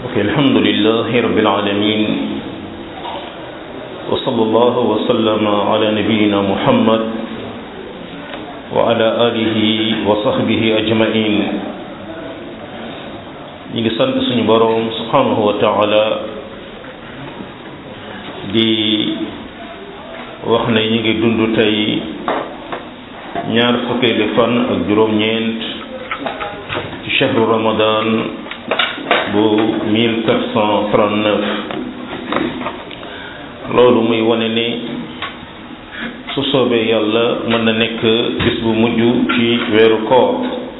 Okay, alhamdulillahi rabbil alamin wa sallallahu wa sallama ala nabiyyina muhammad wa ala alihi wa sahbihi ajmain ñi ngi sant suñu boroom subhanahu wa taala di wax ne ñi ngi dund tey ñaar fukkeeli fan ak juróom-ñeent ci chahru ramadan bu 1439 loolu muy wane ni su soobee yàlla mën na nekk bis bu mujj ci weeru koor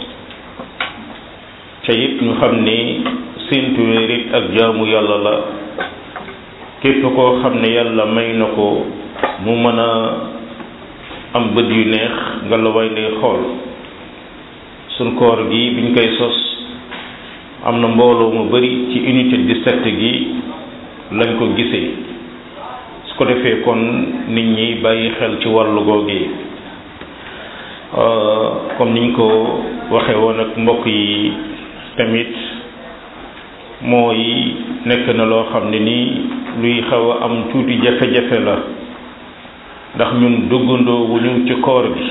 te it ñu xam ni séentu weer it ak jaamu yàlla la képp koo xam ne yàlla may na ko mu mën a am bët yu neex nga la way ndey xool suñ koor gi biñ koy sos am na mbooloo mu bari ci unité 17 gi lañ ko gisee su ko defee kon nit ñi bàyyi xel ci wàllu googu comme niñ ko waxee woon ak mbokk yi tamit mooy nekk na loo xam ne nii luy xaw a am tuuti jafe-jafe la ndax ñun duggandoo wu ñu ci koor gi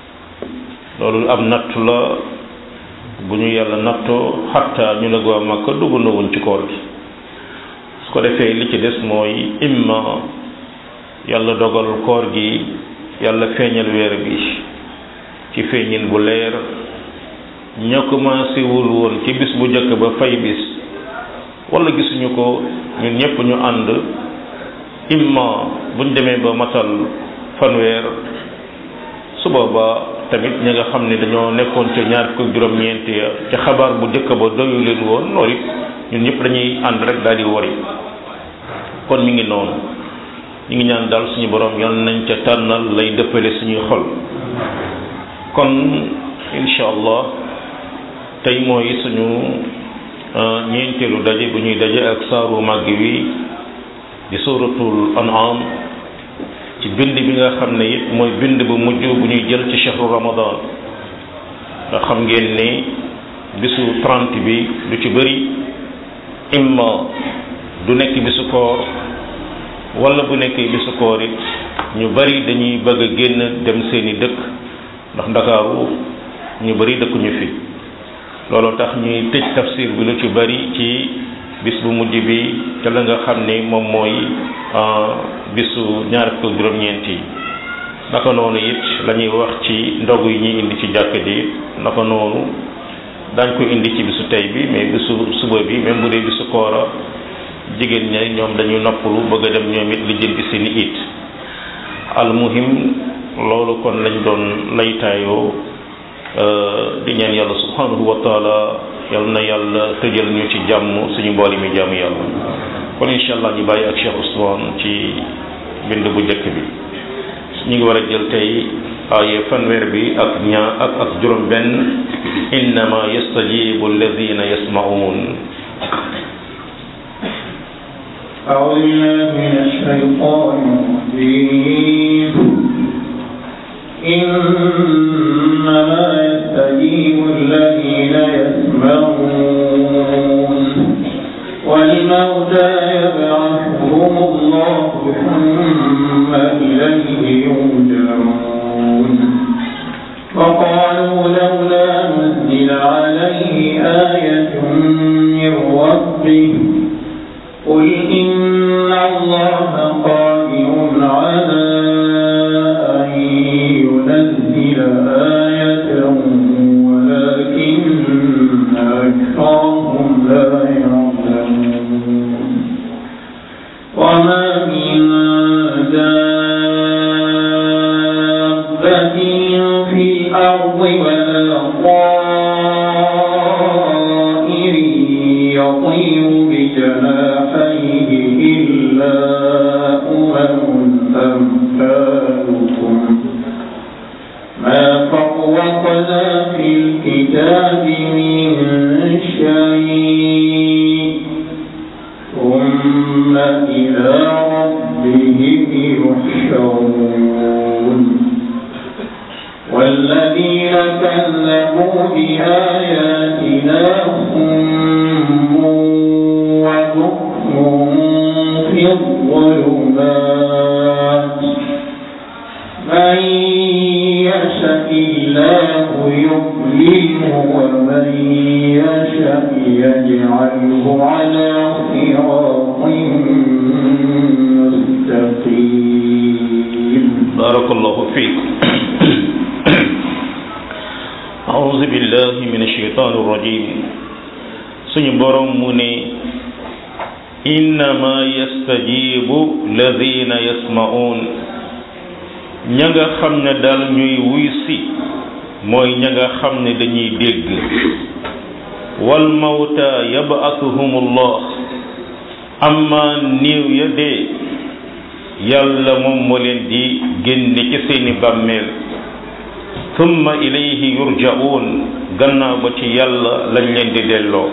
loolu am natt la bu ñu yàlla nattoo xatta ñu ne waa Makka duggandoo wuñ ci koor gi su ko defee li ci des mooy imma yàlla dogal koor gi yàlla feeñal weer bi ci feeñin bu leer ña commencé wul woon ci bis bu njëkk ba fay bis wala gisuñu ko ñun ñëpp ñu ànd imma buñ demee ba matal fanweer su boobaa tamit ñi nga xam ne dañoo nekkoon ca ñaar fukk juróom-ñeent ya ca xabaar bu njëkk ba doyu leen woon loolu it ñun ñëpp dañuy ànd rek daal di wari kon mi ngi noonu ñu ngi ñaan daal suñu borom yal nañ ca tànnal lay dëppale suñuy xol kon incha allah tey mooy suñu ñeenteelu daje bu ñuy daje ak saaru màgg wi di suratul an'am ci bind bi nga xam ne it mooy bind bu mujj bu ñuy jël ci chahru ramadan nga xam ngeen ni bisu 30 bi du ci bëri imma du nekk bisu koor wala bu nekkee bisu koor it ñu bëri dañuy bëgg a génn dem seeni dëkk ndax ndakaaru ñu bëri dëkkuñu fi looloo tax ñuy tëj tafsir bi lu ci bëri ci bis bu mujj bi te la nga xam ni moom mooy bisu ñaar fukk ak juróom-ñeent yi naka noonu it la ñuy wax ci ndogu yi ñuy indi ci jàkk ji naka noonu daañ ko indi ci bisu tey bi mais bisu suba bi même bu dee bisu koora jigéen ña ñoom dañuy noppalu bëgg a dem ñoom it lijjanti seeni it almuhim loolu kon lañ doon laytaayoo di ñaan yàlla subhanahu wa taala yal na yàlla tëjal ñu ci jàmm suñu mbooli mi jàmm yàlla kon incha allah ñu bàyyi ak Cheikh Ousmane ci bind bu njëkk bi ñu ngi war a jël tey aaye fanweer bi ak ñaa ak ak juróom benn innama yastajibu alladina yasmaun أعوذ بالله من الشيطان الرجيم إنما يستجيب الذين يسمعون والموتى يبعثهم الله ثم إليه يرجعون وقالوا لولا نزل عليه آية من ربه قل إن الله قادر على أن ينزل آية ولكن أكثرهم لا يعلمون وما من دابة في الأرض ولا طائر يطير بجناحيه إلا أمم أمثالكم ما فرقنا في الكتاب من شيء ثم إلى ربهم يحشرون والذين كذبوا بآياتنا صم يجعله على صراط مستقيم بارك الله فيك أعوذ بالله من الشيطان الرجيم suñu borom mu ne innama yastajibu ladina yasma'un ña nga xam ne daal ñuy wuy si mooy ña nga xam ne dañuy dégg wal mawta yab'athuhumullah amma néew ya dee yàlla moom moo leen di génne ci seeni bàmmeel thumma ilayhi yurja'un gannaaw ba ci yàlla lañ leen di delloo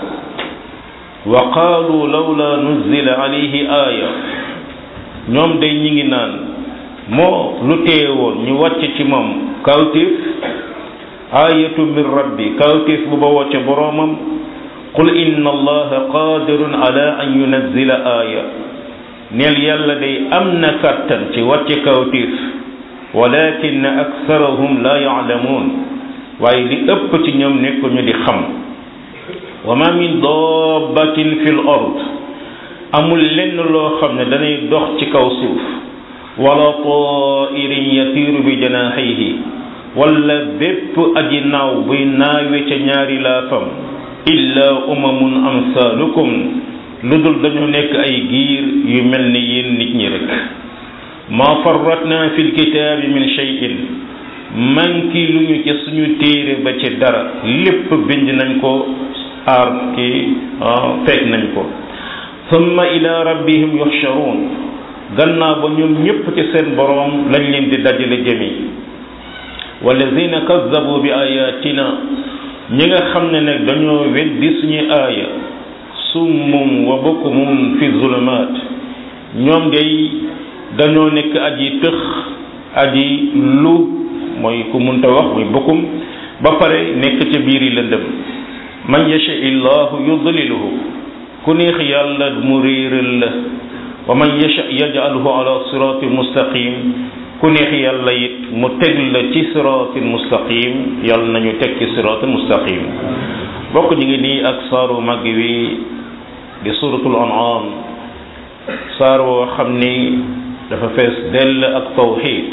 wa qaalu lawla nuzila alayhi aaya ñoom day ñi ngi naan moo lu teewoon ñu wàcc ci moom kawtif aayatu min rabbi kawtif bu bawoo ca boroomam qul inna allaha qadirun ala an yunazzila aaya neel yàlla day am na kàttan ci wàcce kawtif walakin aktharahum la ya'lamun waaye li ëpp ci ñoom nekkuñu di xam wa ma min dabbatin fil ard amul lenn loo xam ne danay dox ci kaw suuf wala ta'irin yatiiru bi janahihi wala bépp aji naaw buy naawe ca ñaari laafam illa umamun amsalukum lu dul dañu nekk ay giir yu mel ni yéen nit ñi rek ma farratna fil kitaabi min shay'in manki lu ñu ci suñu téere ba ci dara lépp bind nañ ko aar ki fekk nañ ko thumma ila rabbihim yuhsharun gannaaw ba ñoom ñépp ci seen boroom lañ leen di dajale jëmi walladina kazzabu bi ayatina ñi nga xam ne nag dañoo weddi suñuy aaya summum wa bukmum fi zulumat ñoom day dañoo nekk aji tëx aji lu mooy ku munta wax muy bukkum ba pare nekk ca biiri lëndëm man yasha illahu yudliluhu ku neex yàlla mu réeral la wa man yasha yajalhu ala siratin mustaqim ku neex yàlla it mu teg la ci siratin mustaqim yàlla nañu teg ci siratin mustaqim bokk ñu ngi nii ak saaru màgg wi di suratul an'am saar woo xam ni dafa fees dell ak tawxid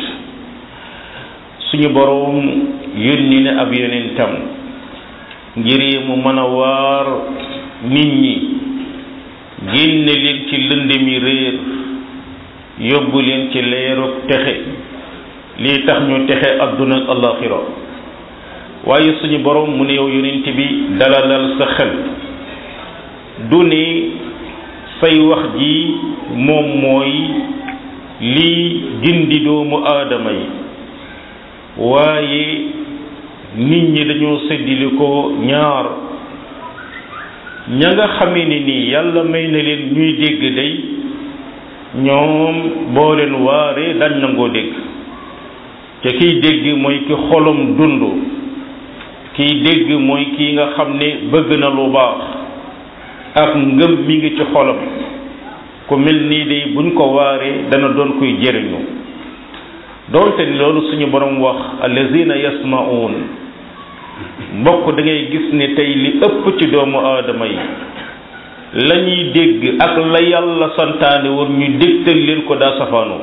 suñu boroom yónni ne ab yonentam ngir mu mën a waar nit ñi génne leen ci lëndëmi réer yóbbu leen ci leerug texe lii tax ñu texe adduna ak alaxira waaye suñu borom mu ne yow yonent bi dalalal sa xel du ne say wax ji moom mooy lii gindi doomu aadama yi waaye nit ñi dañoo séddili ko ñaar ña nga xamee ni nii yàlla may na leen ñuy dégg day ñoom boo leen waaree dañ nangoo dégg te kiy dégg mooy ki xolom dund kiy dégg mooy kii nga xam ne bëgg na lu baax ak ngëm mi ngi ci xolam ku mel nii day buñ ko waaree dana doon kuy jëriñu doonte ni loolu suñu borom wax allazina yasma'un mbokk da ngay gis ne tey li ëpp ci doomu aadama yi la ñuy dégg ak la yàlla santaane woon ñu dégtal leen ko daa safaanoo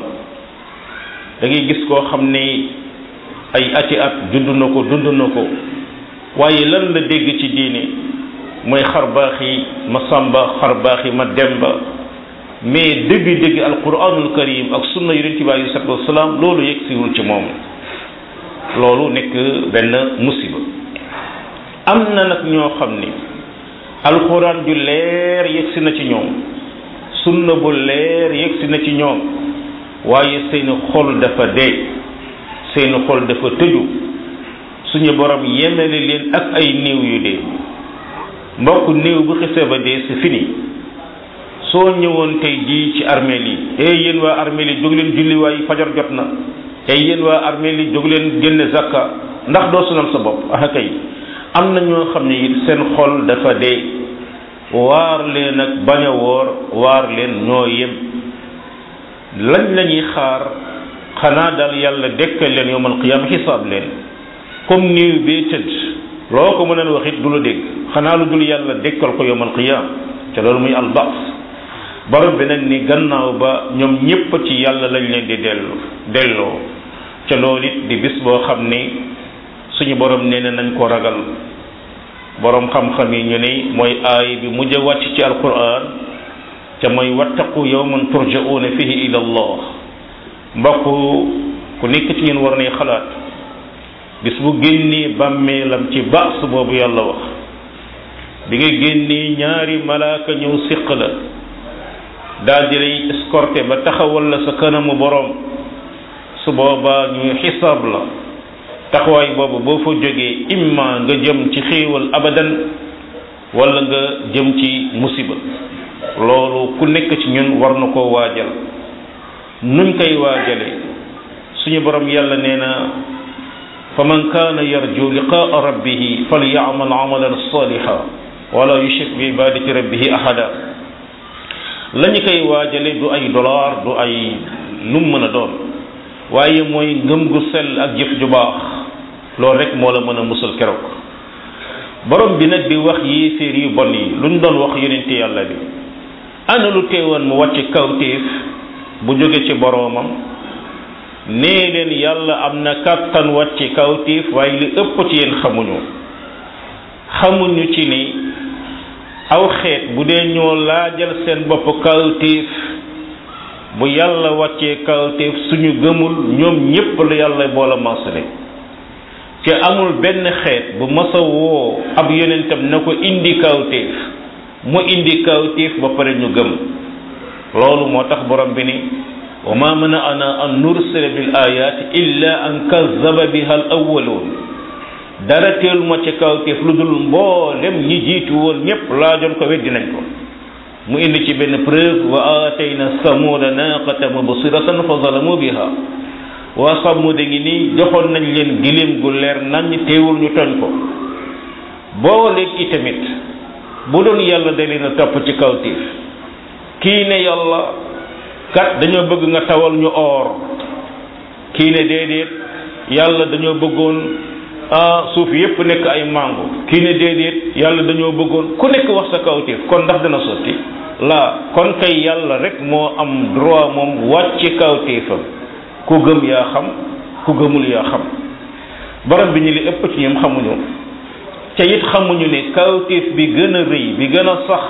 da ngay gis koo xam ne ay ati at dund na ko dund na ko waaye lan la dégg ci diine mooy xar baax yi ma sàmba xar baax yi ma demba mais dëgg-dëgg alquranul karim ak sunna yonent bi alei salatu wasalaam loolu yegg siwul ci moom loolu nekk benn musiba am na nag ñoo xam ni alquran ju leer yegg si na ci ñoom sunna bu leer yegg si na ci ñoom waaye seeni xol dafa dee seeni xol dafa tëju suñu borom yemele leen ak ay néew yu dee mbokk néew bu xisee ba dee c'est fini soo ñëwoon tey jii ci armeel yi ey yéen waa armeel yi jóg leen julli waay fajar jot na ey yéen waa armeel yi jóg leen génne zakka ndax doo sonal sa bopp ah kay am na ñoo xam ne it seen xol dafa dee waar leen ak bañ a woor waar leen ñoo yem lañ la ñuy xaar xanaa daal yàlla dekkal leen yowmal qiyaama xisaab leen comme néew bee tëdd loo ko mën a wax it du la dégg xanaa lu dul yàlla dekkal ko yowmal qiyam te loolu muy albas borom bi nag ni gannaaw ba ñoom ñépp ci yàlla lañ leen di dellu delloo ca loolu it di bis boo xam ni suñu borom nee na nañ ko ragal borom xam-xam yi ñu ni mooy aay bi mujj a wàcc ci alquran ca mooy wattaqu yawman turja'una fihi ila allah mbokk ku nekk ci ñun war nay xalaat bis bu génnee bàmmeelam ci baas boobu yàlla wax bi nga génnee ñaari malaaka ñëw siq la daal di lay escorté ba taxawal la sa kanamu borom su boobaa ñuy xisaab la taxawaay boobu boo fa jógee imma nga jëm ci xéewal abadan wala nga jëm ci musiba loolu ku nekk ci ñun war na koo waajal nuñ koy waajale suñu borom yàlla nee na fa man kaana yarju liqaa rabbihi falyamal amalan saliha wala yushrik bi ibadati rabbihi ahada la ñu koy waajale du ay dollar du ay lu mu mën a doon waaye mooy ngëm gu sell ak jëf ju baax loolu rek moo la mën a musal keroog borom bi nag di wax yéeféer yu bon yi lu ñu doon wax yonente yàlla bi ana lu teewoon mu wàcc kawtéef bu jóge ci boroomam nee leen yàlla am na kàttan wàcc kawtéef waaye li ëpp ci yéen xamuñu xamuñu ci ni aw xeet bu dee ñoo laajal seen bopp kawtéef bu yàlla wàccee kawtéef suñu gëmul ñoom ñépp la yàlla boola maasale te amul benn xeet bu masa woo ab yonentam na ko indi kawtéef mu indi kawtéef ba pare ñu gëm loolu moo tax borom bi ni wa ma mana'ana an nursila bil ayati illa an kazzaba biha al awwalun dara teelu ma ci kawtéef lu dul mboolem ñi jiitu woon ñépp laajoon ko weddi nañ ko mu indi ci benn preuve wa aatayna samuda naqata mubsiratan fa zalamu biha waa samuda ngi nii joxoon nañ leen giléem gu leer nañ teewul ñu toñ ko boo léeg itamit bu doon yàlla da leen a topp ci kawtéef kii ne yàlla kat dañoo bëgg nga tawal ñu or kii ne déedéet yàlla dañoo bëggoon ah suuf yépp nekk ay mango kii ne déedéet yàlla dañoo bëggoon ku nekk wax sa kawtéef kon ndax dana sotti laa kon kay yàlla rek moo am droit moom wàcc kawtéefam ku gëm yaa xam ku gëmul yaa xam borom bi ñu li ëpp ci ñoom xamuñu te it xamuñu ne kawtéef bi gën a rëy bi gën a sax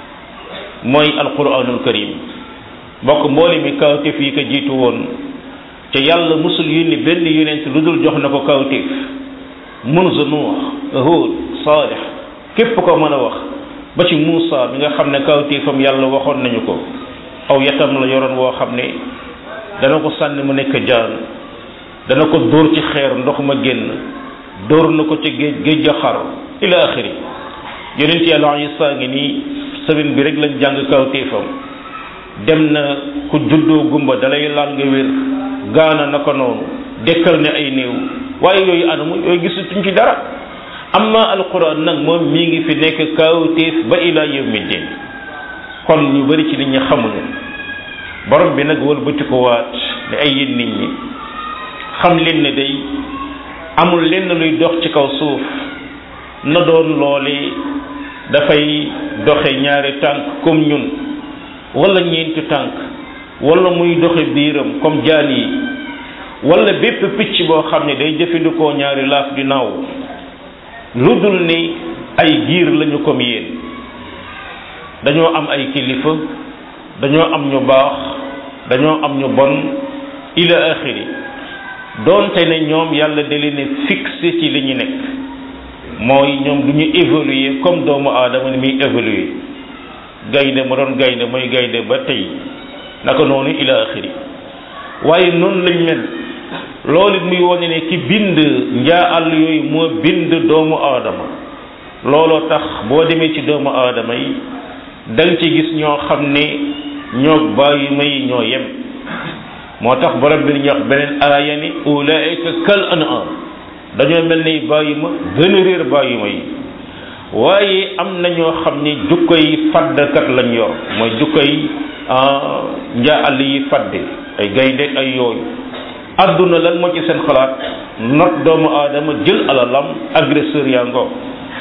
mooy alquranul karim mbokk mboole mi kawtéef yi ko jiitu woon te yàlla musul yónni benn yonent lu dul jox na ko kawtéef munzu nuux hud saalix képp ko mën a wax ba ci Muusa bi nga xam ne kawtéefam yàlla waxoon nañu ko aw yatam la yoroon woo xam ne dana ko sànni mu nekk jaan dana ko dóor ci xeer ndox ma génn dóor na ko ci géej géej ga xar ila axiri yonent yàlla Isa ngi nii semaine bi rek lañ jàng kawtéefam dem na ku juddoo gumba dalay laal nga wér gaana naka noonu dekkal ne ay néew waaye yooyu anamu yooyu gisatuñ ci dara amma alquran nag moom mi ngi fi nekk kawtéef ba ila yawmi din kon ñu bari ci nit ñi xamuñu borom bi nag wëlbati ko waat ne ay yéen nit ñi xam leen ne day amul lenn luy dox ci kaw suuf na doon loole dafay doxe ñaari tànk comme ñun wala ñeenti tànk wala muy doxe biiram comme jaan yi wala bépp picc boo xam ne day jëfandikoo ñaari laaf di naaw lu dul ni ay giir lañu comme yéen dañoo am ay kilifa dañoo am ñu baax dañoo am ñu bon ila axiri doonte ne ñoom yàlla da leen fixé ci li ñu nekk mooy ñoom du ñu évoluer comme doomu aadama ni muy évoluer gaynde ma doon gaynde mooy gaynde ba tey naka noonu ila axiri waaye noonu lañ mel loolu it muy wone ne ki bind njaa àll yooyu moo bind doomu aadama looloo tax boo demee ci doomu aadama yi danga ci gis ñoo xam ne ñoo bàyyi may ñoo yem moo tax borom bi ñu wax beneen aaya ni ulaika kal an'am dañoo mel ni bàyyi ma gën a réer bàyyi ma yi waaye am na ñoo xam ni jukkoy faddkat lañ yor mooy jukkoy njaa àll yi fadde ay gaynde ay yooyu adduna lan moo ci seen xalaat not doomu aadama jël alalam agresseur yaa ngoo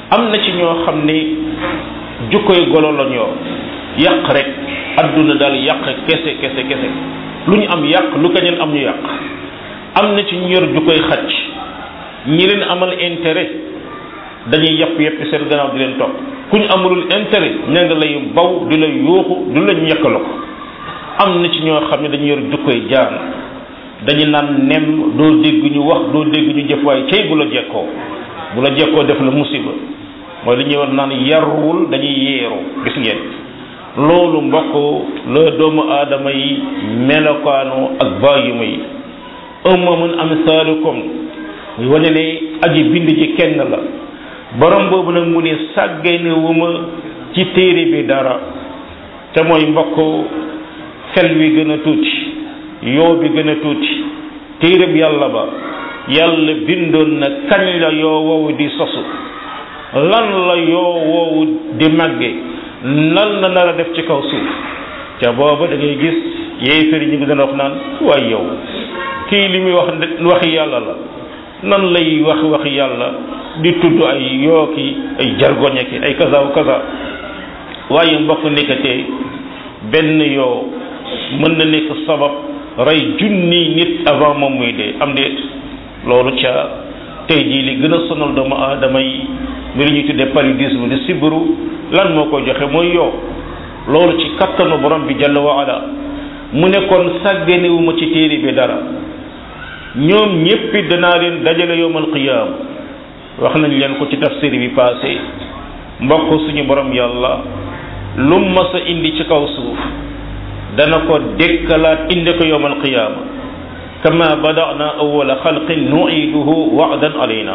am na ci ñoo xam ne jukkoy golo la ñoo yàq rek adduna daal yàq kese kese kese lu ñu am yàq lu keneen am ñu yàq am na ci ñu yor jukkoy xacc ñi leen amal intérêt dañuy yàpp yàpp seen gannaaw di leen topp ku ñu amalul intérêt ña nga lay baw di la yuuxu du la ñu yàkkaloo ko am na ci ñoo xam ne dañu yor jukkoy jaan dañu naan nem doo dégg ñu wax doo dégg ñu jëf waaye cey bu la jekkoo bu la jekkoo def la musiba mooy li ñuy wax naan yarwul dañuy yeeru gis ngeen loolu mbokk la doomu aadama yi melokaanu ak bàyyima yi umamun amsaalukum muy wane ne aji bind ji kenn la borom boobu nag mu ne sàggane wu ma ci téere bi dara te mooy mbokk xel wi gën a tuuti yoo bi gën a tuuti téere bi yàlla ba yàlla bindoon na kañ la yoo woowu di sosu lan la yoo woowu di màgge lan la nar a def ci kaw suuf ca booba da ngay gis yéefar yi ñu ngi doon wax naan waaye yow kii li muy wax waxi yàlla la nan lay wax waxi yàlla di tudd ay yooki ay jargoñe ki ay kaza wa kaza waaye mbokk nekkatee benn yoo mën na nekk sabab rey junni nit avant moom muy dee am déet loolu ca tey jii li gën a sonal doomu aadama yi mi li ñuy tuddee paludisme di sibiru lan moo ko joxe mooy yow loolu ci kattanu borom bi jalla wa ala mu ne kon sàgganewuma ci téere bi dara ñoom ñéppi danaa leen dajale yowmal qiyaam wax nañ leen ko ci tafsir bi passé mbokk suñu borom yàlla lu mas a indi ci kaw suuf dana ko dekkalaat indi ko yowmal qiyaama kama badana awwala xalqin nuiduhu wa'dan alayna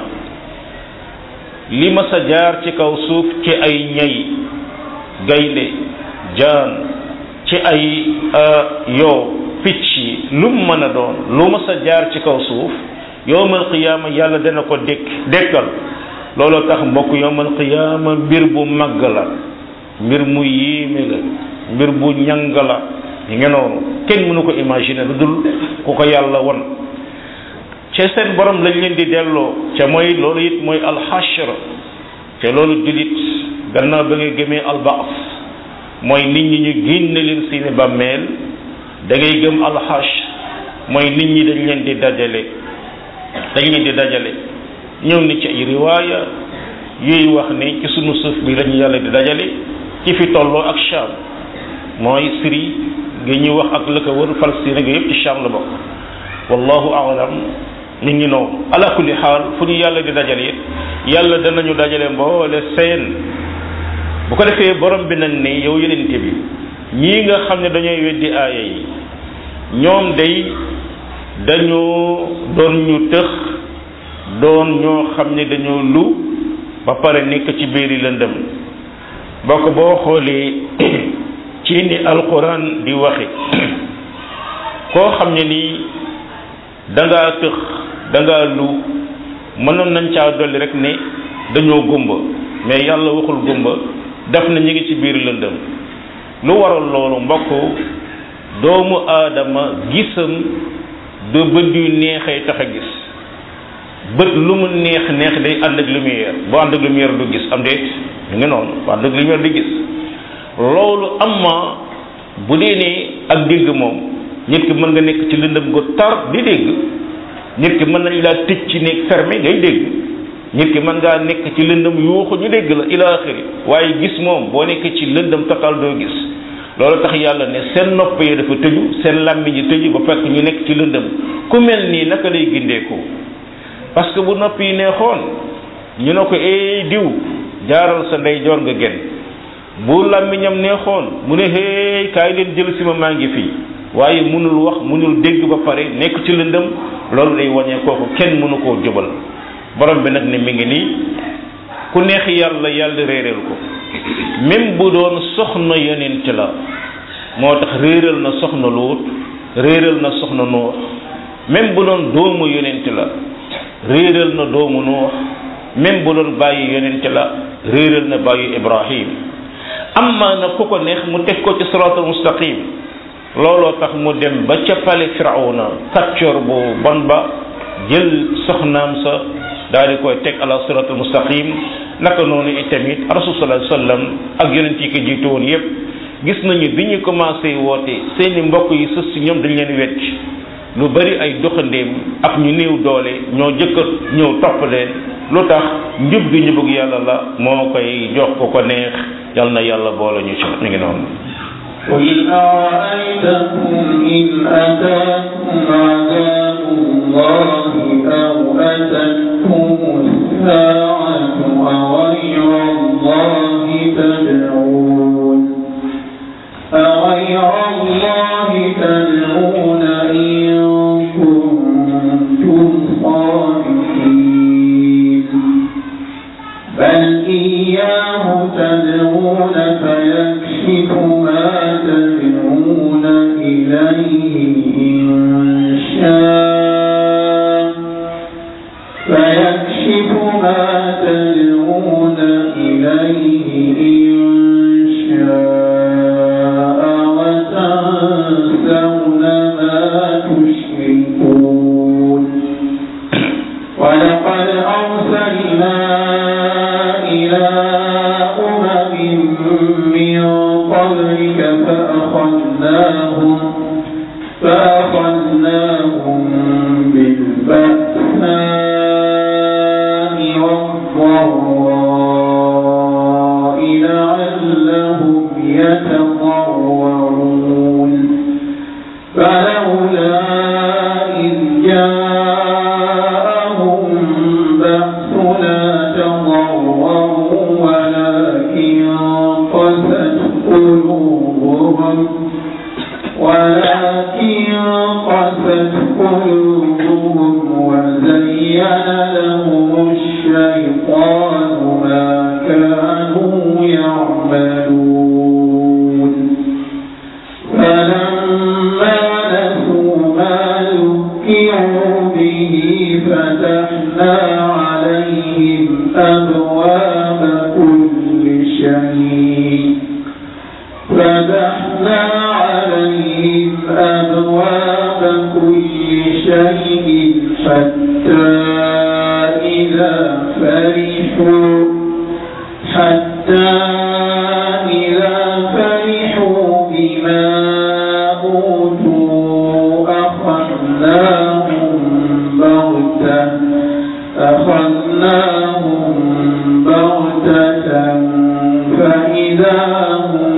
li mas a jaar ci kaw suuf ci ay ñay gaynde jaan ci ay yoo picc yi lu mu mën a doon lu mas a jaar ci kaw suuf yowmal qiyaama yàlla dana ko dekk dekkal looloo tax mbokk yowmal qiyaama mbir bu màgg la mbir mu yéeme la mbir bu ñàng la yi nga noonu kenn mënu ko imaginer lu dul ku ko yàlla won ca seen borom lañ leen di delloo ca mooy loolu it mooy alxashr te loolu julit gannaaw ba nga gëmee albaas mooy nit ñi ñu génne leen seeni bàmmeel da ngay gëm alxashr mooy nit ñi dañ leen di dajale dañ leen di dajale ñëw ni ci ay riwaaya yuy wax ne ci sunu suuf bi lañu yàlla di dajale ci fi tolloo ak Sham mooy Syrie gi ñuy wax ak la ko wër Palestine nga yëpp ci Sham la bokk wallahu aalam nit ñi noonu ala kulli xaal fu ñu yàlla di dajale it yàlla danañu dajale mboole seen bu ko defee borom bi nag ne yow yenente bi ñii nga xam ne dañooy weddi aaya yi ñoom day dañoo doon ñu tëx doon ñoo xam ne dañoo lu ba pare nekk ci biiri lëndëm bokk boo xoolee ci ni alquran di waxe koo xam ne nii dangaa tëx dangaa lu mënoon nañ caa dolli rek ne dañoo gumba mais yàlla waxul gumba def na ñu ngi ci biir lëndëm lu waral loolu mbokk doomu aadama gisam du bët yu neexee tax a gis bët lu mu neex neex day ànd ak lumière boo ànd ak lumière du gis am déet ñu ngi noonu boo ànd ak lumière di gis loolu amma bu dee ne ak dégg moom nit ki mën nga nekk ci lëndëm gu tar di dégg nit ki mën nañ laa tëj ci néeg fermé ngay dégg nit ki mën ngaa nekk ci lëndëm yuuxu ñu dégg la ila axiri waaye gis moom boo nekkee ci lëndëm total doo gis loolu tax yàlla ne seen nopp yi dafa tëju seen làmmiñ yi tëju ba fekk ñu nekk ci lëndëm ku mel nii naka lay gindeeku parce que bu nopp yi neexoon ñu ne ko ee diw jaaral sa ndeyjoor nga gen bu làmmiñam neexoon mu ne hey kaay leen jël si ma maa ngi fii waaye mënul wax mënul dégg ba pare nekk ci lëndëm loolu day wañee kooku kenn mënu koo jubal borom bi nag ne mi ngi nii ku neex yàlla yàlla réeral ko même bu doon soxna yonent la moo tax réeral na soxna luut réeral na soxna nuux même bu doon doomu yonent la réeral na doomu nuux même bu doon bàyyi yonent la réeral na bàyyi ibrahim amma na ku ko neex mu teg ko ci siraatal mustaqim looloo tax mu dem ba ca pale firawna kàccoor bu bon ba jël soxnaam sa daal di koy teg ala siraatal mustaqim naka noonu itamit rasul sallallahu alayhi wasallam ak yonent yi ko jiitu woon yépp gis nañu bi ñu commencé woote seeni mbokk yi sës si ñoom dañ leen wecc lu bari ay doxandéem ak ñu néew doole ñoo jëkkat ñëw topp leen lu tax njub gi njubug yàlla la moo koy jox ko ko neex yal na yàlla boole ñu ci ñu ngi noonu قل أرأيتكم إن أتاكم عذاب الله أو أتتكم الساعة أغير الله تدعون أغير الله تدعون إن كنتم صادقين بل إياه تدعون فيكشف ما تدعون إليه إن شاء فيكشف ما تدعون إليه إن شاء وتنسون ما تشركون ولقد أرسلنا إلى أمم من قبلك فأخذناهم فأخذناهم بالبأساء والضراء لعلهم يتضرعون فلولا إذ جاءهم بأسنا تضرعوا ولكن قست قلوبهم ولكن قست قلوبهم وزين لهم الشيطان ما كانوا يعملون فلما نسوا ما ذكروا به فتحنا عليهم أبواب كل شيء فتحنا عليهم أبواب كل شيء حتى إذا فرحوا حتى إذا فرحوا بما أوتوا أخذناهم بغتة أخذناهم بغتة فإذا هم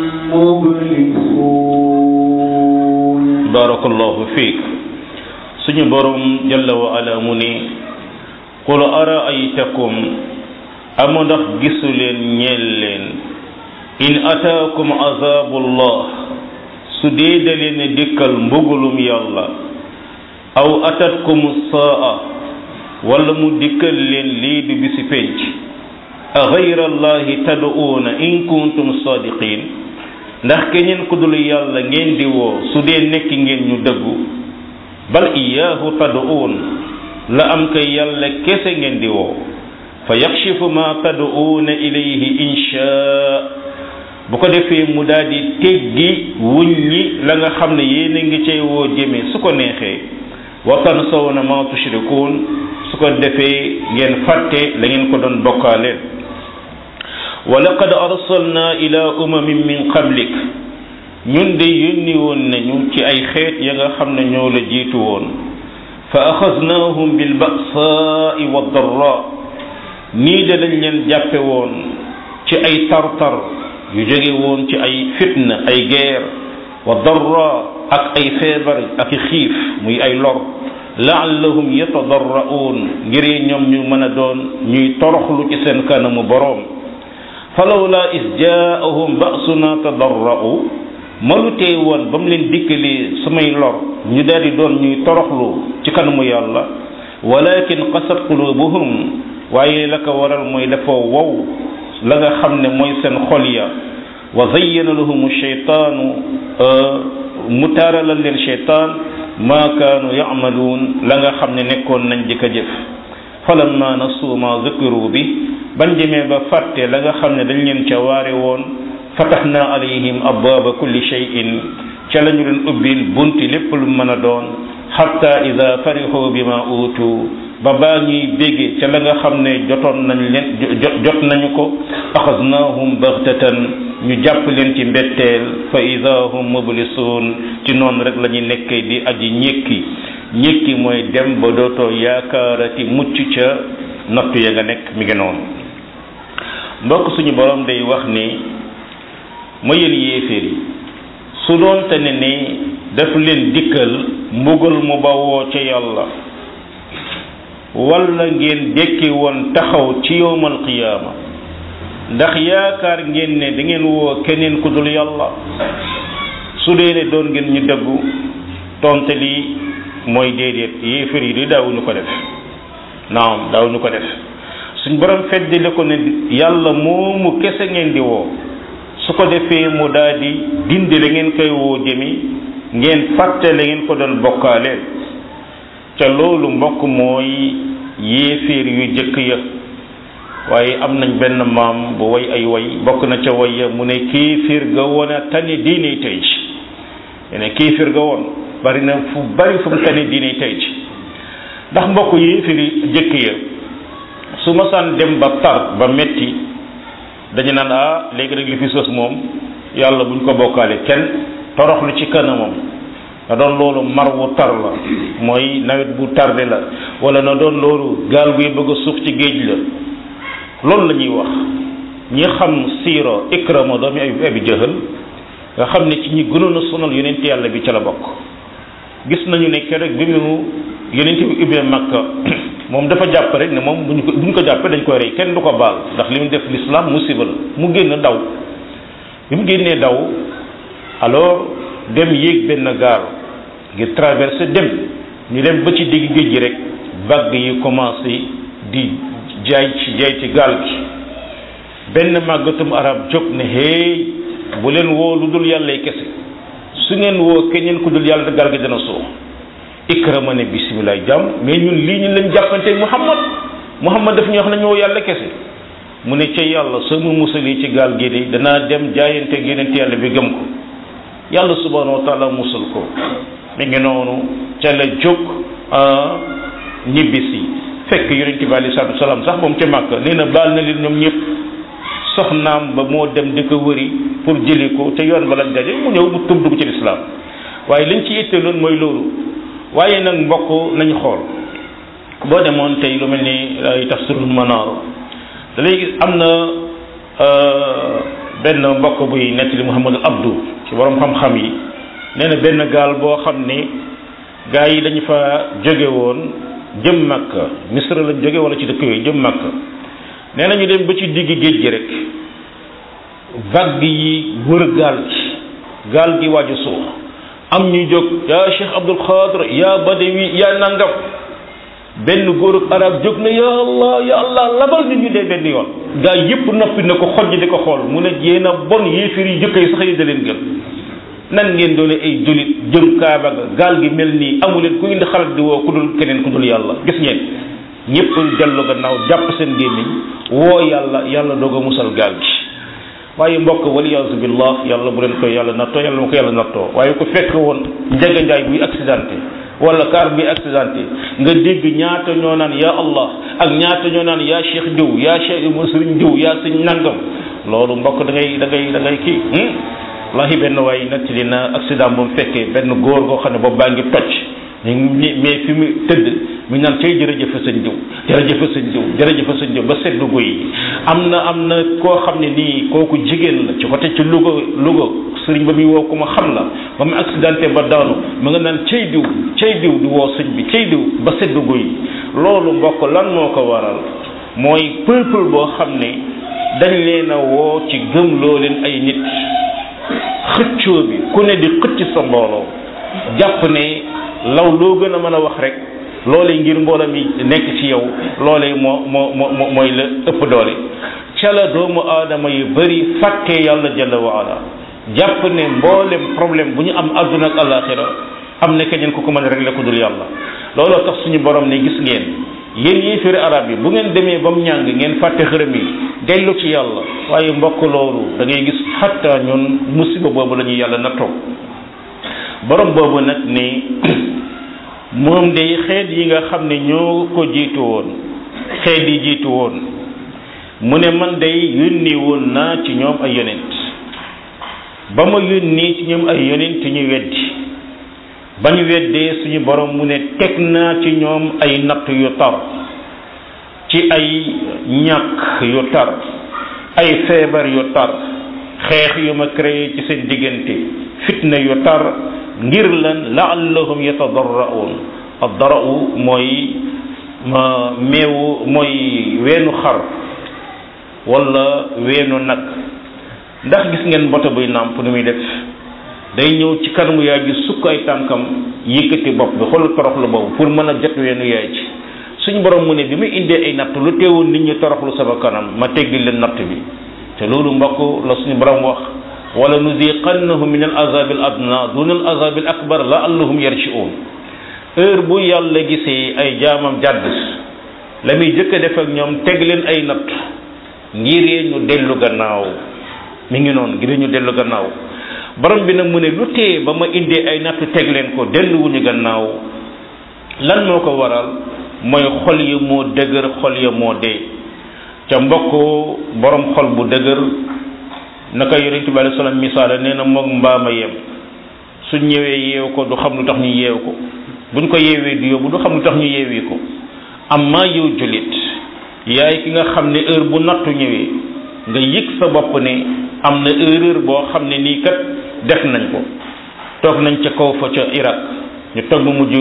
مبلسون barakallahu fiik suñu borom jalla wa ala mu ne qul araaytakum amu ndax gisu leen ñeel leen in ataakum azabullah su dee da leen dikkal mbugulum yàlla aw atatkum saa wala mu dikkal leen lii du bisi penc a gayra allahi tad'uuna in kuntum sadiqin ndax keneen ku dul yàlla ngeen di woo su dee nekk ngeen ñu dëggu bal iyaahu tad'uun la am kay yàlla kese ngeen di woo fa yakshifu ma tad'uuna ilayhi inshaa bu ko defee mu daal di teggi wuññi la nga xam ne yéen a ngi cay woo jëme su ko neexee wa tansawna ma tushrikuun su ko defee ngeen fàtte la ngeen ko doon bokkaaleen wa laqad arsalna ila umamin min qablik ñun de yónni woon nañu ci ay xeet ya nga xam ne ñoo la jiitu woon fa axaznahum bil ba'saai wa darra nii de lañ leen jàppe woon ci ay tartar yu jóge woon ci ay fitna ay guerre wa darra ak ay feebar ak xiif muy ay lor laallahum yatadarra'uun ngir ñoom ñu mën a doon ñuy toroxlu ci seen kanamu boroom falawla is jaahum ba'suna tadarra'u malu tee woon ba mu leen dikkalee samay lor ñu daal di doon ñuy toroxlu ci kanamu yàlla walakin qasat qulubuhum waaye la ko waral mooy dafa wow la nga xam ne mooy seen xol ya wa zayyana lahum sheytaanu mu taaralal leen sheytaan ma kaanu yamaluun la nga xam ne nekkoon nañ di ko jëf falamma nasu ma zukiru bi bañ demee ba fàtte la nga xam ne dañ leen ca waare woon fataxna alayhim abwaaba kulli shay'in ca la ñu leen ubbil bunti lépp lu mën a doon xatta ida farixu bima uutu ba baa ñuy bégge ca la nga xam ne jotoon nañ leen jot nañu ko axasnaahum baxtatan ñu jàpp leen ci mbetteel fa ida hum mublisuun ci noonu rek la ñuy nekkee di aji ñékki ñékki mooy dem ba dootoo yaakaarati mucc ca nattu ya nga nekk mi ngi noonu mbokk suñu borom day wax ni ma yéen yéeféer yi su doon te ne ni daf leen dikkal mbugal mu bawoo ca yàlla walla ngeen dekki woon taxaw ci yowmal qiyaama ndax yaakaar ngeen ne da ngeen woo keneen ku dul yàlla su dee ne doon ngeen ñu dëggu tonte lii mooy déedéet yéefar yi di daawuñu ko def naam daawuñu ko def suñ borom feddali ko ne yàlla moomu kese ngeen di woo su ko defee mu daal di dindi la ngeen koy woo jëmi ngeen fàtte la ngeen ko doon bokkaaleel ca loolu mbokk mooy yéeféer yu jëkk ya waaye am nañ benn maam bu way ay way bokk na ca way ya mu ne kéeféer ga woon a tane diine tey ci ne kéeféer ga woon bari na fu bari fu mu tane diine tey ci ndax mbokk yéeféer yi jëkk ya su ma saan dem ba tar ba metti dañu naan ah léegi rek li fi sos moom yàlla buñ ko bokkaale kenn toroxlu ci kanamam na doon loolu mar wu tar la mooy nawet bu tarde la wala na doon loolu gaal guy bëgg a suuf ci géej la loolu la ñuy wax ñi xam siiro ikrama doomi ay abi jëhal nga xam ne ci ñi gënoon a sonal yonent yàlla bi ca la bokk gis nañu ne keroog bi mu yonent bi ubbee makka moom dafa jàpp rek ne moom buñ ko buñ ko jàppee dañ koy rey kenn du ko baal ndax li mu def l'islam musiba la mu génn daw bi mu génnee daw alors dem yéeg benn gaal ngir traversé dem ñu dem ba ci digg géej gi rek vague yi commencé di jaay ci jaay ci gaal gi benn màggatum arab jóg ne hey bu leen woo lu dul yàllay kese su ngeen woo keneen ku dul yàlla gaal gi dana suux ikrama ne bisimilah jàmm mais ñun lii ñu leen jàppante muhammad muhammad daf ñu wax nañu woo yàlla kese mu ne ca yàlla soo mu musalee ci gaal gi de danaa dem jaayante yeneen yàlla bi gëm ko yàlla subhanahu wa taala musul ko mi ngi noonu ca la jóg ñibbisi fekk yonente bi alei salatu salaam sax moom ca màkk nee na baal na leen ñoom ñëpp soxnaam ba moo dem di ko wëri pour jëli ko te yoon ba lañ daje mu ñëw mu tub dugg ci lislaam waaye liñ ci itte loon mooy loolu waaye nag mbokk nañ xool boo demoon tey lu mel ni ay tafsirul manaar da léegi am na benn mbokk buy nettali Muhammad Abdou ci borom xam-xam yi nee na benn gaal boo xam ni gaa yi dañu fa jóge woon jëm Makka Misra lañ jóge wala ci dëkk yooyu jëm Makka nee na ñu dem ba ci digg géej gi rek vague yi wër gaal gi gaal gi waaju suux am ñu jóg yaa Cheikh Abdul Xaadir yaa Badawi yaa nangam benn góorub arab jóg na ya allah ya allah labal nit ñu dee benn yoon gaa yépp noppi na ko xoj di ko xool mu ne yéen a bon yéefir yi jëkk yi sax yi da leen gën nan ngeen doone ay julit jëm kaaba ga gaal gi mel nii amu leen ku indi xalaat di woo ku dul keneen ku dul yàlla gis ngeen ñëpp dellu gannaaw jàpp seen gémmiñ woo yàlla yàlla doog a musal gaal gi waaye mbokk waliyaasu billah yàlla bu leen koy yàlla nattoo yàlla ma ko yàlla nattoo waaye ku fekk woon njega njaay buy accidenté wala car bi accidenté nga dégg ñaata ñoo naan ya allah ak ñaata ñoo naan yaa cheikh diw yaa cheikh sëriñ diw yaa sëñ nangam loolu mbokk da ngay da ngay da ngay kii wallahi benn waay nettali na accident bu mu fekkee benn góor goo xam ne boobu baa ngi toj mais fi mu tëdd mi naan cay jërëjëf sëñ diw jërëjëf sëñ diw jërëjëf sëñ diw ba seddu guy am na am na koo xam ne nii kooku jigéen la ci côté ci Louga Louga sëriñ ba muy woo ku ma xam la ba mu accidenté ba daanu mu nga naan cay diw cay diw di woo sëñ bi cay diw ba seddu guy loolu mbokk lan moo ko waral mooy peuple boo xam ne dañ leen a woo ci gëm loo leen ay nit xëccoo bi ku ne di xëcc sa mbooloo jàpp ne law loo gën a mën a wax rek loolee ngir mbooloo mi nekk ci yow loolee moo moo moo mooy la ëpp doole ca la doomu aadama yu bari fàtte yàlla jalla wa ala jàpp ne mboolem problème bu ñu am àdduna ak alaxira am na keneen ku ko mën a régler ku dul yàlla looloo tax suñu borom ne gis ngeen yéen yéeféeri arab yi bu ngeen demee ba mu ñàng ngeen fàtte xërëm yi dellu ci yàlla waaye mbokk loolu da ngay gis xatta ñun musiba boobu la ñuy yàlla nattoo borom boobu nag ni moom day xeet yi nga xam ne ñoo ko jiitu woon xeet yi jiitu woon mu ne man day yónni woon naa ci ñoom ay yonent ba ma yónni ci ñoom ay yonent ñu weddi ba ñu weddee suñu borom mu ne teg naa ci ñoom ay natt yu tar ci ay ñàkk yu tar ay feebar yu tar xeex yu ma créé ci seen diggante fitna yu tar ngir lan laallahum yatadarraun addarau mooy ma meewu mooy weenu xar wala weenu nag ndax gis ngeen mboto buy nàmp nu muy def day ñëw ci kanamu yaay ji sukk ay tànkam yëkkati bopp bi xool toroxlu boobu pour mën a jot weenu yaay ji suñu borom mu ne bi muy indee ay natt lu teewoon nit ñi toroxlu sama kanam ma teggi leen natt bi te loolu mbokk la suñu borom wax wala nuziqannahum min al azabi al adna duna al azabi al akbar la allahum yarji'un heure bu yàlla gisee ay jaamam jàdd la muy jëkk a def ak ñoom teg leen ay natt ngir ñu dellu gannaaw mi ngi noonu ngir ñu dellu gannaaw borom bi nag mu ne lu tee ba ma indee ay natt teg leen ko delluwuñu gannaaw lan moo ko waral mooy xol ya moo dëgër xol ya moo dee ca mbokk borom xol bu dëgër naka yonent bi alayhi salaam misaale nee na moog mbaama yem suñ ñëwee yeew ko du xam lu tax ñu yeew ko buñ ko yeewee du yóbbu du xam lu tax ñu yeewi ko amma yow jullit yaay ki nga xam ne heure bu nattu ñëwee nga yëg sa bopp ne am na erreur boo xam ne nii kat def nañ ko toog nañ ca kaw fa ca Irak ñu toog mu mujj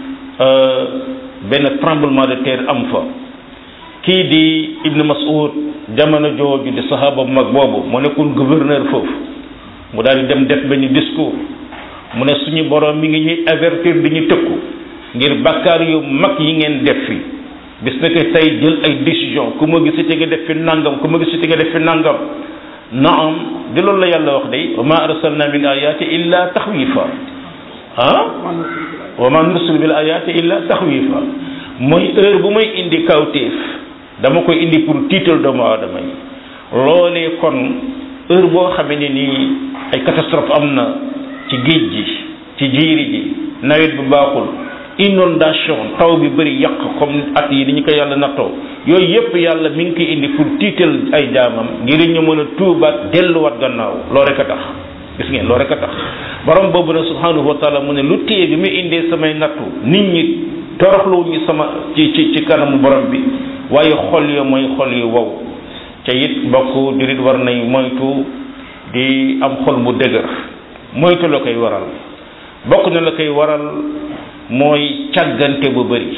benn tremblement de terre am fa kii di Ibn Mas'ud jamono jooju di saxaaba bu mag boobu mu nekkoon gouverneur foofu mu daal di dem def benn discours mu ne suñu borom mi ngi ñuy avertir di ñu tëkku ngir bakkaar yu mag yi ngeen def fi bis na ko tey jël ay décision ku ma gisati nga def fi nangam ku ma gisati nga def fi nangam naam di loolu la yàlla wax day wa ma arsalna min ayati illa taxwifa ah wa ma nursil bil ayati illa taxwifa mooy heure bu may indi kawtéef dama koy indi pour tiital doomu aadama yi loolee kon heure boo xamee ne nii ay catastrophe am na ci géej gi ci jiiri ji nawet bu baaxul inondation taw bi bëri yàq comme at yi ni ñu ko yàlla nattoo yooyu yépp yàlla mi ngi koy indi pour tiital ay jaamam ngir ñu mën a tuubaat delluwaat gannaaw loo rek a tax gis ngeen loo rek a tax borom boobu nag subhanahu wa taala mu ne lu téye bi muy indee samay nattu nit ñi toroxluwuñu sama ci ci ci kanamu borom bi waaye xol yo mooy xol yu wow te it mbokk jurit war nay moytu di am xol bu dëgër moytu la koy waral bokk na la koy waral mooy càggante bu bëri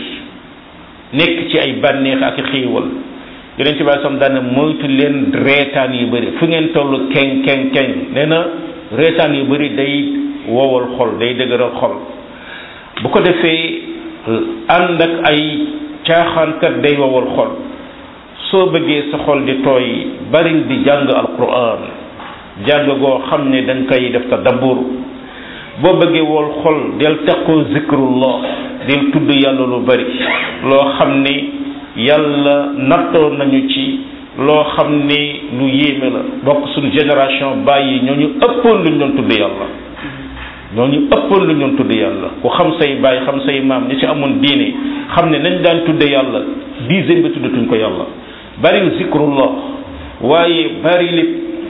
nekk ci ay bànneex ak xiiwal yeneen ci baay sam daane moytu leen reetaan yu bëri fu ngeen toll keng keng keng nee na reetaan yu bëri day wowal xol day dëgëral xol bu ko defee ànd ak ay caaxaankat day wowal xol soo bëggee sa xol di tooy bari di jàng alquran jàng goo xam ne dañ koy def tadabbur boo bëggee wol xol del teqoo zikrullah del tudd yàlla lu bari loo xam ne yàlla nattoo nañu ci loo xam ne lu yéeme la bokk suñu génération bàyyi ñooñu ëppoon luñ doon tudd yàlla ñooñu ëppoon luñ doon tudd yàlla ku xam say bàyyi xam say maam ñi ci amoon diine xam ne nañ daan tudde yàlla dizaine bi tuddatuñ ko yàlla bari zikrullah waaye bari li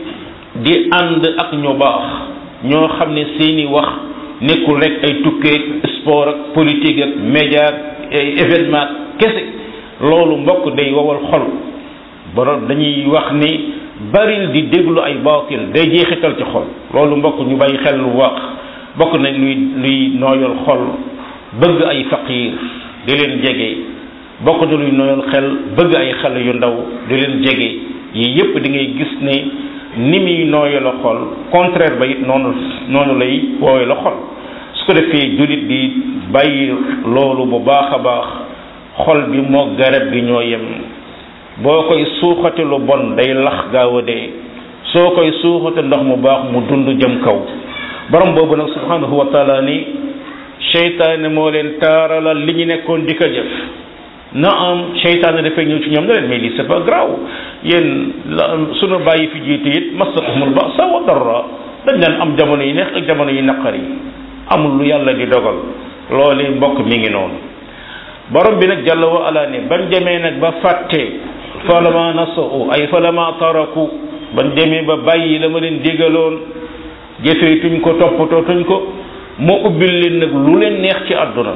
di ànd ak ñu baax ñoo xam ne seeni wax nekkul rek ay tukkeeg sport ak politique ak média ak ay événement kese loolu mbokk day wowal xol borom dañuy wax ni baril di déglu ay baatil day jeexital ci xol loolu mbokk ñu bàyyi xel lu wax bokk nañ luy luy nooyal xol bëgg ay faqiir di leen jege bokk na luy nooyal xel bëgg ay xale yu ndaw di leen jege yii yépp di ngay gis ne ni muy nooyee la xol contraire ba it noonu noonu lay wooye la xol su ko defee jullit di bàyyi loolu bu baax a baax xol bi moo garab gi ñoo yem boo koy suuxate lu bon day lax gaaw a dee soo koy suuxate ndox mu baax mu dund jëm kaw borom boobu nag subhanahu wa taala ni seytaane moo leen taaralal li ñu nekkoon di ko jëf na am seytaane dafay ñëw ci ñoom ne leen mais lii c'est pas grave yéen sunu bàyyi fi jiitu it massatuhumul ba'sa wa darra dañ leen am jamono yi neex ak jamono yi naqar yi amul lu yàlla di dogal loolu mbokk mi ngi noonu borom bi nag jàlla wa ala ne bañ demee nag ba fàtte falama nasau ay falama taraku bañ demee ba bàyyi la ma leen digaloon jëfeetuñ ko toppatootuñ ko moo ubbil leen nag lu leen neex ci àdduna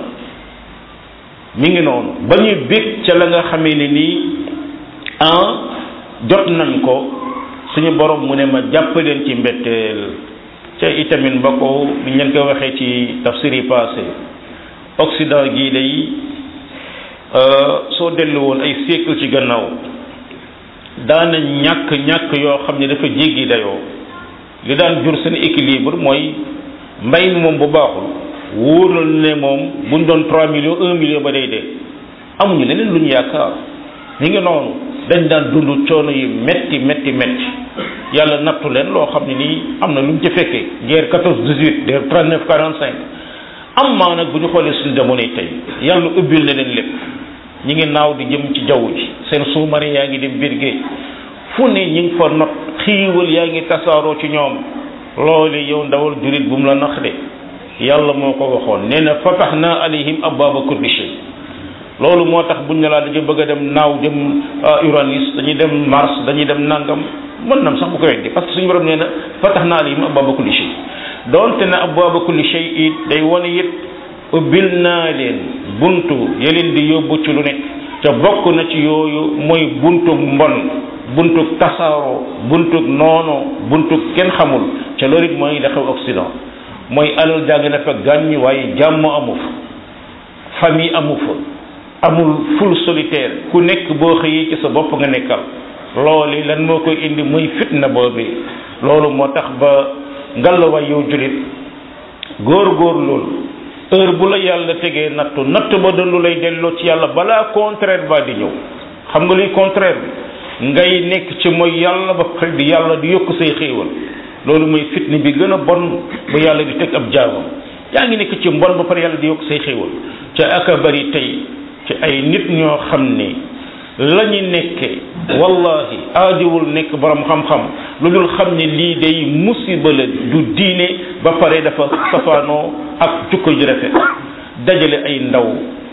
mi ngi noonu ba ñuy bég ca la nga xamee ne nii ah jot nañ ko suñu borom mu ne ma jàpp leen ci mbetteel ca itamit ba ko ni ngeen ko waxee ci tafsir yi passé Occident gii day soo dellu woon ay siècle ci gannaaw daana ñàkk ñàkk yoo xam ne dafa jéggi dayoo li daan jur seen équilibre mooy mbay mi moom bu baaxul wóoral ne moom buñ doon 3 millions 1 million ba day dee amuñu leneen lu ñu yaakaar ñu ngi noonu dañ daan dund coono yi metti metti metti yàlla nattu leen loo xam ne nii am na lu ñu ci fekkee guerre 14 18 guerre 39 45 am maa nag bu ñu xoolee suñu jamono yi tey yàlla ubbil na leen lépp ñi ngi naaw di jëm ci jaww ji seen sous-marin yaa ngi dem biir géej fu ne ñi ngi fa not xiiwal yaa ngi tasaaroo ci ñoom loolu yow ndawal jurit bu mu la nax de yàlla moo ko waxoon nee na fatahnaa alayhim abwaaba kulli shay loolu moo tax buñ ne laa dañu bëgg a dem naaw jëm Uranus dañuy dem Mars dañuy dem nangam mën nam sax bu ko weddi parce que suñu borom nee na fatahnaa alayhim abwaaba kulli shay doonte na abwaaba kulli shay it day wane it ubbil naa leen buntu ya leen di yóbbu ci lu nekk te bokk na ci yooyu mooy buntu mbon buntu tasaaroo buntu noono buntu kenn xamul ca loolu it mooy la xew Occident mooy alal jàng na fa gàññ waaye jàmm amu fa famille amu fa amul ful solitaire ku nekk boo xëyee ci sa bopp nga nekkal loolu lan moo koy indi muy fitna boobu loolu moo tax ba ngalawaay yow julit góor góor loolu heure bu la yàlla tegee nattu natt ba doon lu lay delloo ci yàlla balaa contraire ba di ñëw xam nga luy contraire bi ngay nekk ci mooy yàlla ba pare di yàlla di yokk say xéewal loolu mooy fitne bi gën a bon bu yàlla di teg ab jaamam yaa ngi nekk ci mbon ba pare yàlla di yokk say xéewal ca aka bari tey ci ay nit ñoo xam ni la ñu nekkee wallahi aajowul nekk borom xam-xam lu dul xam ne lii day musiba la du diine ba pare dafa safaanoo ak jukko ji rafet dajale ay ndaw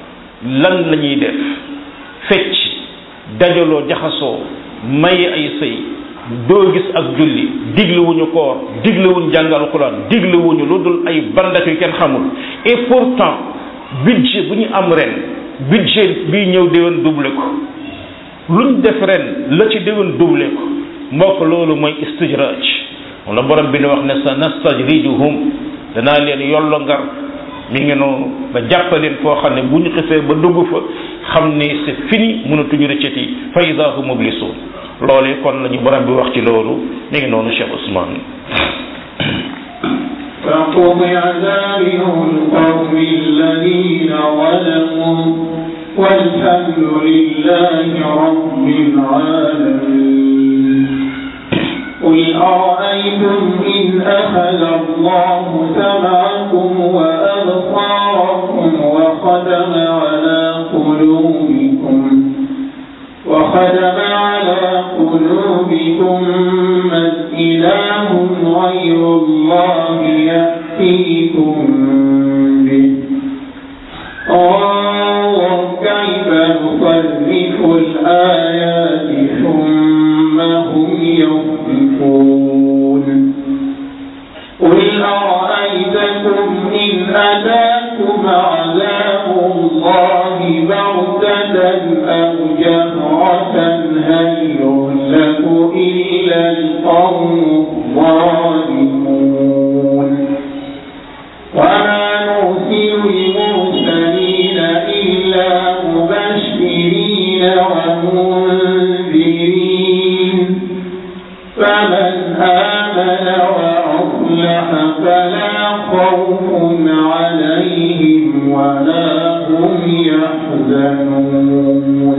lan la ñuy def fecc dajaloo jaxasoo maye ay sëy doo gis ak julli diglewuñu koor diglewuñu jàng alquran diglewuñu lu dul ay bandak yu kenn xamul et pourtant budget bu ñu am ren budget bii ñëw déwén doublé ko luñ def ren la ci déwén doublé ko mbokk loolu mooy istijraj moom la borom bi ne wax ne sa nastajrijuhum danaa leen yollo ngar mi ngi noonu ba jàppaleen foo xam ne bu ñu xisee ba dugg fa xam ne c'est fini mënatuñu rëccati fa ida hum mublisun loolee kon la ñu borom bi wax ci loolu mi ngi noonu Cheikh Ousmane فقضع دابر القوم الذين ظلموا والحمد لله رب العالمين قل أرأيتم إن أخذ الله سمعكم وأبصاركم وختم على قلوبكم وختم على قلوبكم من إله غير الله يأتيكم به انظر كيف نصرف الآيات ثم هم يصدفون قل أرأيتكم إن أتاكم عذاب الله بغتة أو جهرة هل يهلك إلا القوم الظالمون وما نرسل المرسلين إلا مبشرين ومنذرين فمن آمن وأصلح فلا خوف عليهم ولا هم يحزنون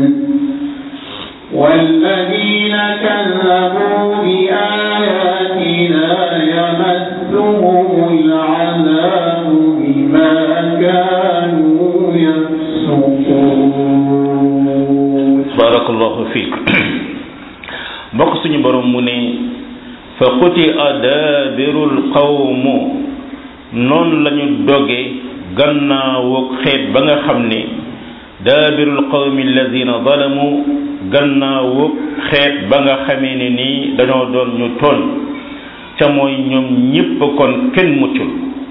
والذين كذبوا بآياتنا يمسهم العذاب بما كانوا يفسقون barakallahu fiik mbokk suñu borom mu ne fa quti adabirul qawmu noonu la ñu doge gannaawu xeet ba nga xam ne daabirul qawmi alladina zalamu gannaawu xeet ba nga xamee ne nii dañoo doon ñu tooñ ca mooy ñoom ñépp kon kenn muccul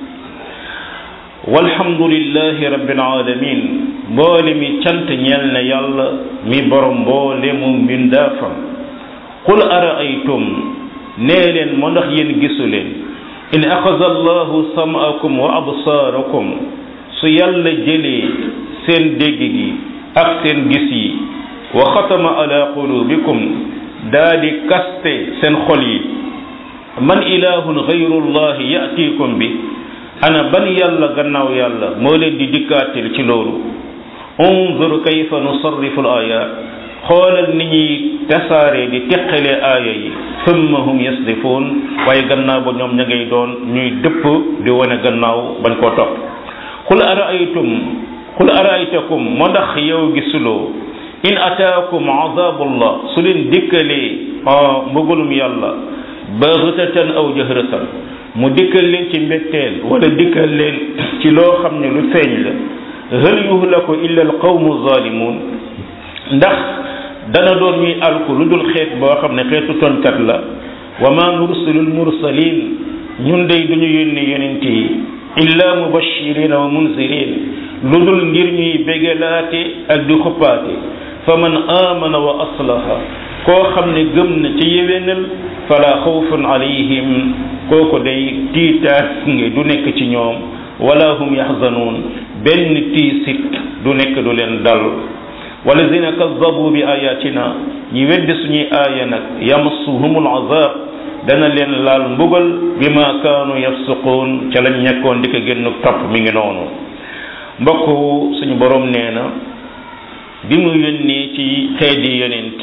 walhamdulillahi rabbil alamin mboole mi cant ñeel na yàlla mi borom mboole mu mbindaafam qul araaytum nee leen moo ndax yéen gisu leen in axaza allahu sam'akum wa absaarakum su yàlla jëlee seen dégg gi ak seen gis yi wa xatama ala qulubikum daa di kaste seen xol yi man ilahun gayrullahi yatikum bi ana ban yàlla gannaaw yàlla moo leen di dikkaatil ci loolu unzur kayfa nusarrifu al ayat xoolal ni ñuy tasaare di teqale aaya yi summa hum yasdifuun waaye gannaaw ba ñoom ña ngay doon ñuy dëpp di wane gannaaw bañ koo topp qul araaytum qul araaytakum moo ndax yow gisuloo in ataakum azabullah su leen dikkalee mbëggalum yàlla baxtatan aw jahratan mu dikkal leen ci mbetteel wala dikkal leen ci loo xam ne lu feeñ la hal yuhlaku illa alqawmu zalimun ndax dana doon ñuy alku lu dul xeet boo xam ne xeetu tonkat la wa ma nursilul mursalin ñun day duñu yónni yonent yi illa mubashirina wa munzirin lu dul ngir ñuy bégalaate ak di xuppaate fa man amana wa aslaha koo xam ne gëm na ci yéwénal fala xawfun alayhim kooku day tiitaas nge du nekk ci ñoom wala hum yaxzanuun benn tiisit du nekk du leen dal walladina kazabu bi ayatina ñi weddi suñuy aaya nag yamassuhumul azab dana leen laal mbugal bi ma kaanu yafsuquun ca lañ ñekkoon di ko génn topp mi ngi noonu mbokk suñu borom nee na bi mu yónnee ci xeeti yonent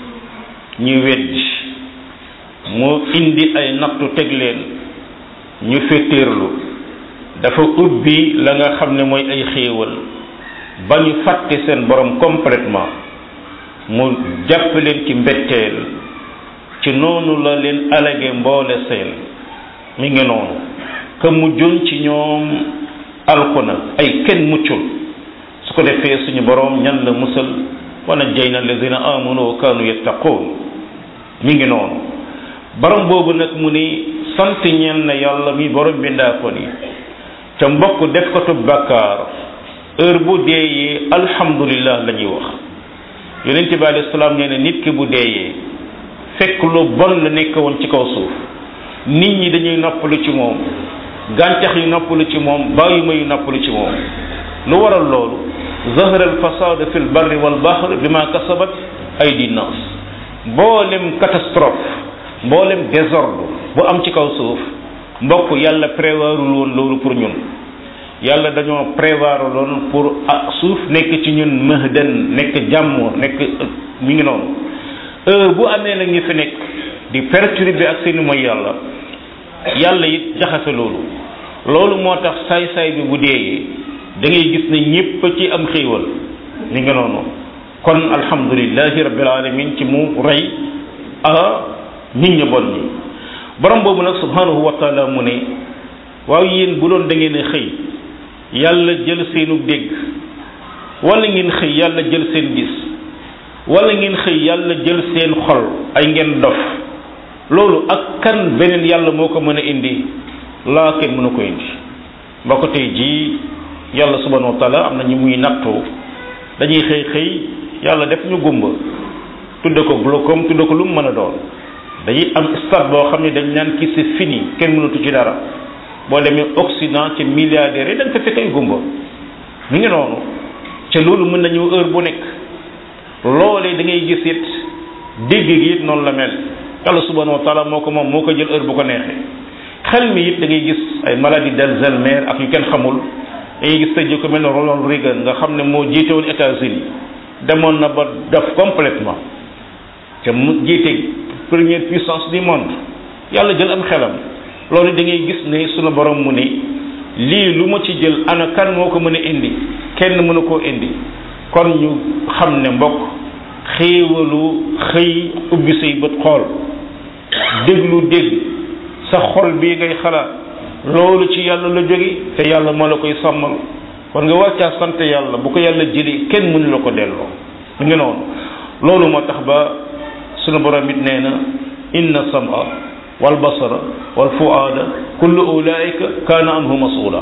ñu weddi mu indi ay nattu teg leen ñu féttéerlu dafa ubbi la nga xam ne mooy ay xéewal ba ñu fàtte seen borom complètement mu jàpp leen ci mbetteel ci noonu la leen alage mboole seen mi ngi noonu que mujjoon ci ñoom alku na ay kenn muccul su ko defee suñu borom ñan la musal wa najjayna allazina amanu wa kanu yattaqun mi ngi noonu borom boobu nag mu ni sant ñeel na yàlla mi borom bindaa ko ni ca mbokk def ko tu bàkkaar heure bu deeyee alhamdulillah la ñuy wax yonente bi alayhi salaam nee na nit ki bu deeyee fekk lu bon la nekk woon ci kaw suuf nit ñi dañuy noppalu ci moom gàncax yi noppalu ci moom bàyyi ma yu noppalu ci moom lu waral loolu zahara al fasad fi l barri wal bahr bima kasabat aydi nas mboolem catastrophe mboolem désordre bu am ci kaw suuf mbokk yàlla prévoirul woon loolu pour ñun yàlla dañoo prévoir loon pour ah suuf nekk ci ñun mahdan nekk jàmm nekk mi ngi noonu heure bu amee nag ñu fi nekk di perturber ak seeni mooy yàlla yàlla it jaxase loolu loolu moo tax saay-saay bi bu deeyee da ngay gis ne ñépp ci am xéewal mi ngi noonu kon alhamdulillahi rabbil alamin ci mu rey a nit ñi bon ñi borom boobu nag subhanahu wa taala mu ne waaw yéen bu doon da ngeen a xëy yàlla jël seenu dégg wala ngeen xëy yàlla jël seen gis wala ngeen xëy yàlla jël seen xol ay ngeen dof loolu ak kan beneen yàlla moo ko mën a indi laa kenn mënu ko indi ba ko tey jii yàlla subhanahu wa taala am na ñu muy nattoo dañuy xëy xëy yàlla def ñu gumba tudde ko glaucome tudde ko lu mu mën a doon dañuy am stade boo xam ne dañ naan kii c'est fini kenn mënatu ci dara boo demee Occident ci milliardaires yi da nga fa fekk ay gumba mi ngi noonu ca loolu mën na ñëw heure bu nekk loolee da ngay gis it dégg gi it noonu la mel yàlla subhanahu wa taala moo ko moom moo ko jël heure bu ko neexee xel mi it da ngay gis ay maladie d'Alzheimer ak yu kenn xamul da ngay gis tey jii ko mel ne Ronald Reagan nga xam ne moo jiite woon États-Unis demoon na ba def complètement te mu jiite première puissance du monde yàlla jël am xelam loolu da ngay gis ne sunu borom mu ne lii lu ma ci jël ana kan moo ko mën a indi kenn mënu koo indi kon ñu xam ne mbokk xéewalu xëy ubbi say bët xool déglu dégg sa xol bii ngay xalaat loolu ci yàlla la jóge te yàlla moo la koy sàmmal kon nga war caa sant yàlla bu ko yàlla jëlee kenn mënu la ko delloo mu ngi noonu loolu moo tax ba sunu borom it nee na inna sama wal basara wal fuaada kullu ulaika kaana anhu masula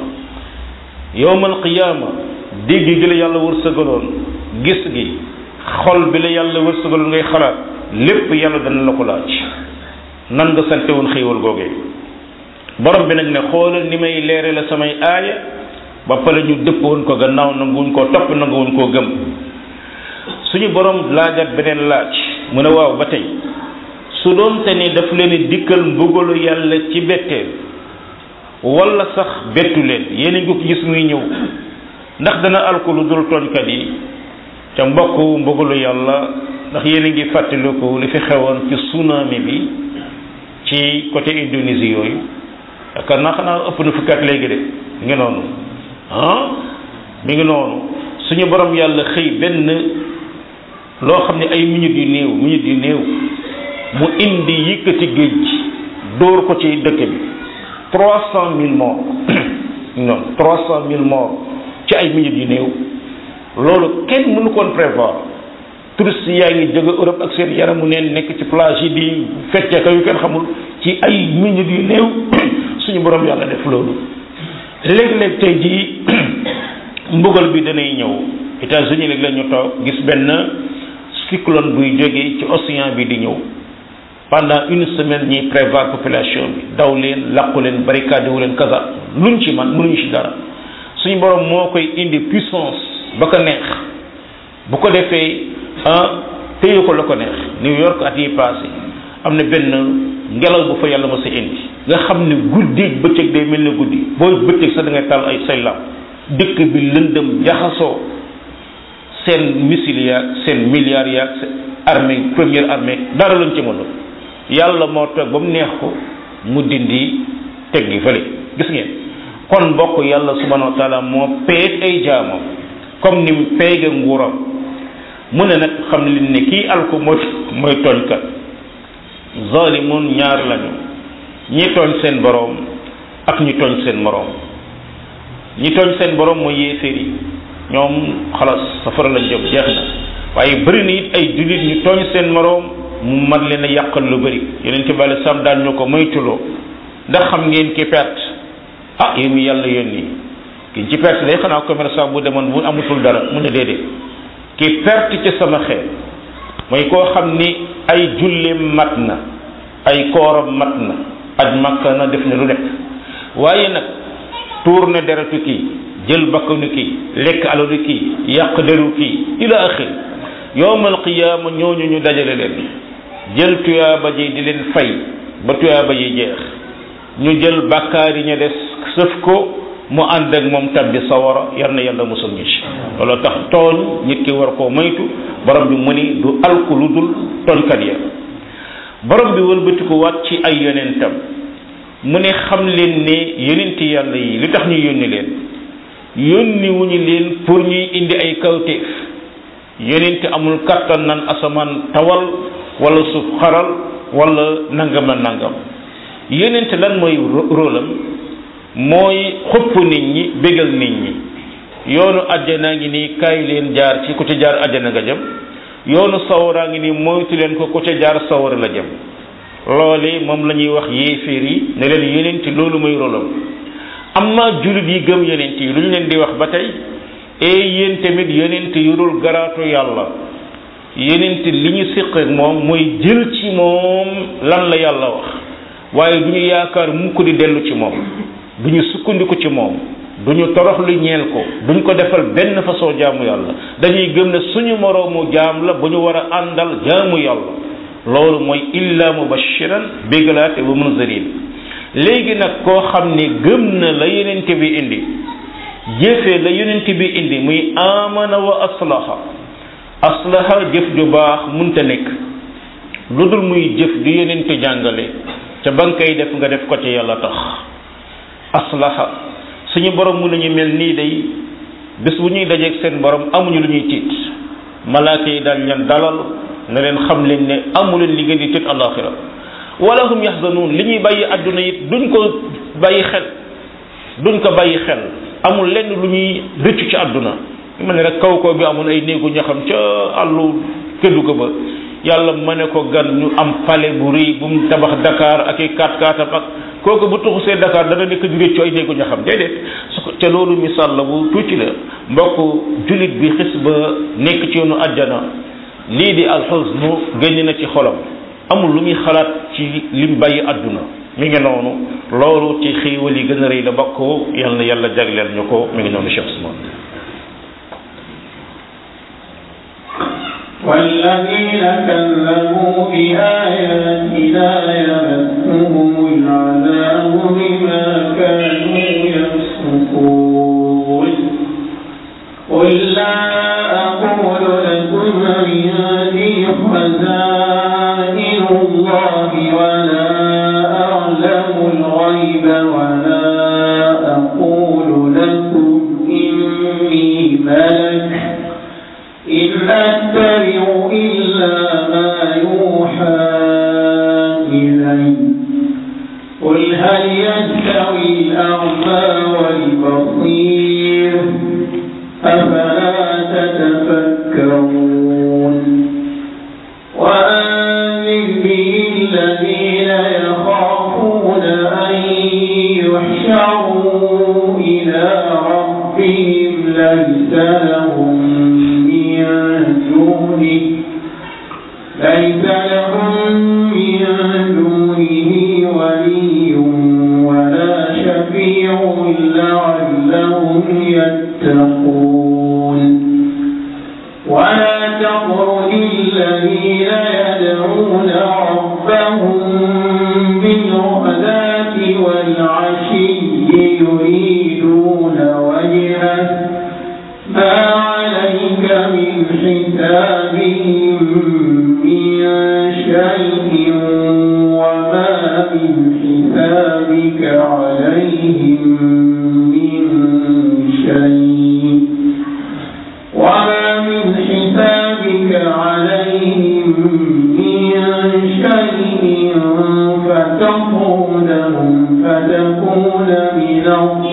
yowmal qiyaama dégg gi la yàlla wërsëgaloon gis gi xol bi la yàlla wërsëgaloon ngay xalaat lépp yàlla dana la ko laaj nan nga sante woon xéewal googee borom bi nag ne xoolal ni may leere la samay aaya ba pare ñu dëpp woon ko gannaaw nanguwuñ koo topp nanguwuñ koo gëm suñu borom laajat beneen laaj mu ne waaw ba tey su doon te ni daf leen dikkal mbugalu yàlla ci betteel wala sax bettu leen yéen a ngi ko gis muy ñëw ndax dana alko lu dul tooñkat yi ca mbokk mbugalu yàlla ndax yéen a ngi fàttaliku li fi xewoon ci tsunami bi ci côté Indonésie yooyu yaakaar naa xanaa ëpp na fukki at léegi de mi ngi noonu ah mi ngi noonu suñu borom yàlla xëy benn loo xam ne ay minutes yu néew minutes yu néew mu indi yëkkati géej gi dóor ko ci dëkk bi trois cent mille morts non trois cent mille morts ci ay minutes yu néew loolu kenn mënu koon prévoir touristes yaa ngi jóge Europe ak seen yaramu neen nekk ci plage yi di fecce ka yu kenn xamul ci ay minutes yu néew suñu borom yàlla def loolu léeg-léeg tey jii mbugal bi danay ñëw États-Unis léeg la ñu toog gis benn cyclone buy jóge ci océan bi di ñëw pendant une semaine ñuy prévoir population bi daw leen làqu leen barricade wu leen kaza luñ ci man mënuñu ci dara suñu borom moo koy indi puissance ba ko neex bu ko defee ah téye ko la ko neex New York at yi passé am na benn ngelaw bu fa yàlla ma sa indi nga xam ne guddi bëccëg day mel ne guddi booy bëccëg sax da ngay taal ay say lamp dëkk bi lëndëm jaxasoo seen missile yaag seen milliards yaag seen armée première armée dara lañ ci mënul yàlla moo toog ba mu neex ko mu dindi teg gi fële gis ngeen kon mbokk yàlla subhanahu wa taala moo peeg ay jaamam comme ni mu peege nguuram mu ne nag xam leen ne kii alko mooy mooy tooñkat zalimun ñaar lañu ñi tooñ seen boroom ak ñi tooñ seen moroom ñi tooñ seen boroom mooy yéeféer yi ñoom xalaas safara lañ jëm jeex na waaye bëri na it ay jullit ñu tooñ seen moroom mu mat leen a yàqal lu bëri yeneen ci bàyyi sam daan ñu ko moytuloo ndax xam ngeen ki perte ah yow mi yàlla yónni ki ci perte day xanaa commerçant bu demoon bu amatul dara mu ne déedéet ki perte ci sama xeet mooy koo xam ni ay julleem mat na ay kooram mat na aj makka na def na lu nekk waaye nag tuur na deretu kii jël bakkanu kii lekk alalu kii yàq deru kii ila axir yowmal qiyaama ñooñu ñu dajale leen jël tuyaaba ji di leen fay ba tuyaaba ji jeex ñu jël bàkkaar yi ñu des sëf ko mu ànd ak moom tabbi sawara yal na yàlla musul ñu ci loolu tax tooñ nit ki war koo moytu borom bi mu ni du alku lu dul tooñkat ya borom bi wëlbatiku waat ci ay yonentam mu ne xam leen ne yonenti yàlla yi li tax ñu yónni leen yónni wuñu leen pour ñuy indi ay kawteef yonenti amul kattan nan asamaan tawal wala suuf xaral wala nangam na nangam yonent lan mooy rôlam mooy xupp nit ñi bégal nit ñi yoonu àjjana ngi nii kaay leen jaar ci ku ca jaar àjjana nga jëm yoonu sawaraa ngi nii moytu leen ko ku ca jaar sawara la jëm loole moom la ñuy wax yéeféer yi ne leen yonent loolu mooy rôlam amma jullit yi gëm yonent yi lu ñu leen di wax ba tey e yéen tamit yonent yurul garaatu yàlla yonent li ñu siq ak moom mooy jël ci moom lan la yàlla wax waaye du ñu yaakaar mukk di dellu ci moom du ñu sukkandiku ci moom du ñu torox lu ñeel ko duñ ko defal benn façon jaamu yàlla dañuy gëm ne suñu moroomu jaam la bu ñu war a àndal jaamu yàlla loolu mooy illa mubashiran bégalaate wa munzirin léegi nag koo xam ne gëm na la yonent bi indi jëfee la yonent bi indi muy amana wa aslaha aslaha jëf ju baax munta nekk lu dul muy jëf du yonent jàngale ca ba nga koy def nga def ko ci yàlla tax aslaha suñu borom mu nañu mel nii day bés bu ñuy dajeeg seen borom amuñu lu ñuy tiit malaaka yi daal leen dalal na leen xam leen ne amu leen li ngeen di tiit alaxira wala hum yaxzanuun li ñuy bàyyi àdduna it duñ ko bàyyi xel duñ ko bàyyi xel amul lenn lu ñuy rëccu ci àdduna ma ne rek kaw kaw bi amoon ay néegu ñaxam ca àllu këddu ko ba yàlla ma ne ko gan ñu am palais bu rëy bu mu tabax Dakar ak i kaat kaatam ak kooku bu tuxusee Dakar dana nekk di rëccu ay néegu ñaxam déedéet su ko te loolu misaal la bu tuuti la mbokk jullit bi xis ba nekk ci yoonu àjjana lii di alxusnu génn na ci xolam amul lu muy xalaat ci lim bàyyi àdduna mi ngi noonu loolu ci xiiwal yi gën a rëy la bokk yal na yàlla jagleel ñu ko mi ngi noonu Cheikh Ousmane والذين كذبوا بآياتنا يمسهم العذاب بما كانوا يفسقون قل لا أقول لكم عندي خزائن الله ولا أعلم الغيب ولا أقول لكم إني ملك إن أتبع إلا ما يوحى إلي قل هل يستوي الأعمى والبصير أفلا تتفكرون وأنذر به الذين يخافون أن يحشروا إلى ربهم ليس لهم من دونه ليس لهم من دونه ولي ولا شفيع لعلهم يتقون ولا تطرد الذين يدعون ربهم بالغداة والعشي يريدون وجهه ما عليك من حسابهم من شيء وما من حسابك عليهم من شيء وما من حسابك عليهم من شيء فتطردهم فتكون من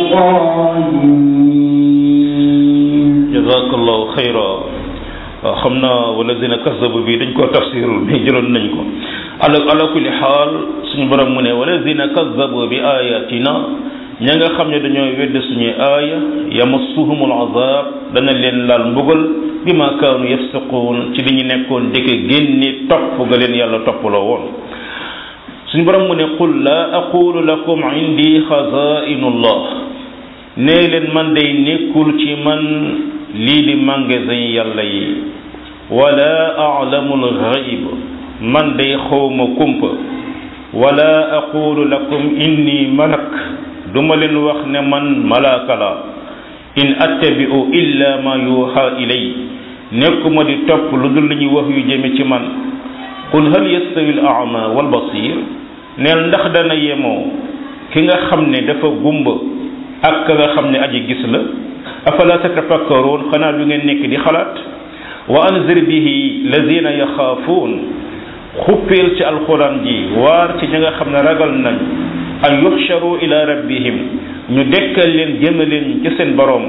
الظالمين jazakallahu xayra waaw xam naa walazina kazabu bi dañ koo tafsirul mais jëloon nañ ko ala ala kulli xaal suñu borom mu ne walazina kazabu bi ayatina ña nga xam ne dañoo wedd suñuy aaya yamassuhumul azab dana leen laal mbugal bi ma kaanu yafsiquun ci li ñu nekkoon dëkk génni topp ga leen yàlla toppaloo woon suñu borom mu ne qul la aqulu lakum indi xazainullah nee leen man day nekkul ci man lii di magasin yàlla yi wala a'lamul ghaib man day xawma kumpa wala aqulu lakum inni malak duma leen wax ne man malaaka la in attabi'u illa ma yuha ilay nekkuma di topp lu dul li ñuy wax yu jëme ci man qul hal yastawi al a'ma wal basir neel ndax dana yemoo ki nga xam ne dafa gumba ak ka nga xam ne aji gis la afala tatafakkaruun xanaa du ngeen nekk di xalaat wa anzir bihi lazina yaxaafuun xuppeel ci alquran ji waar ci ñi nga xam ne ragal nañ an yuxsharu ila rabbihim ñu dekkal leen jëme leen ci seen boroom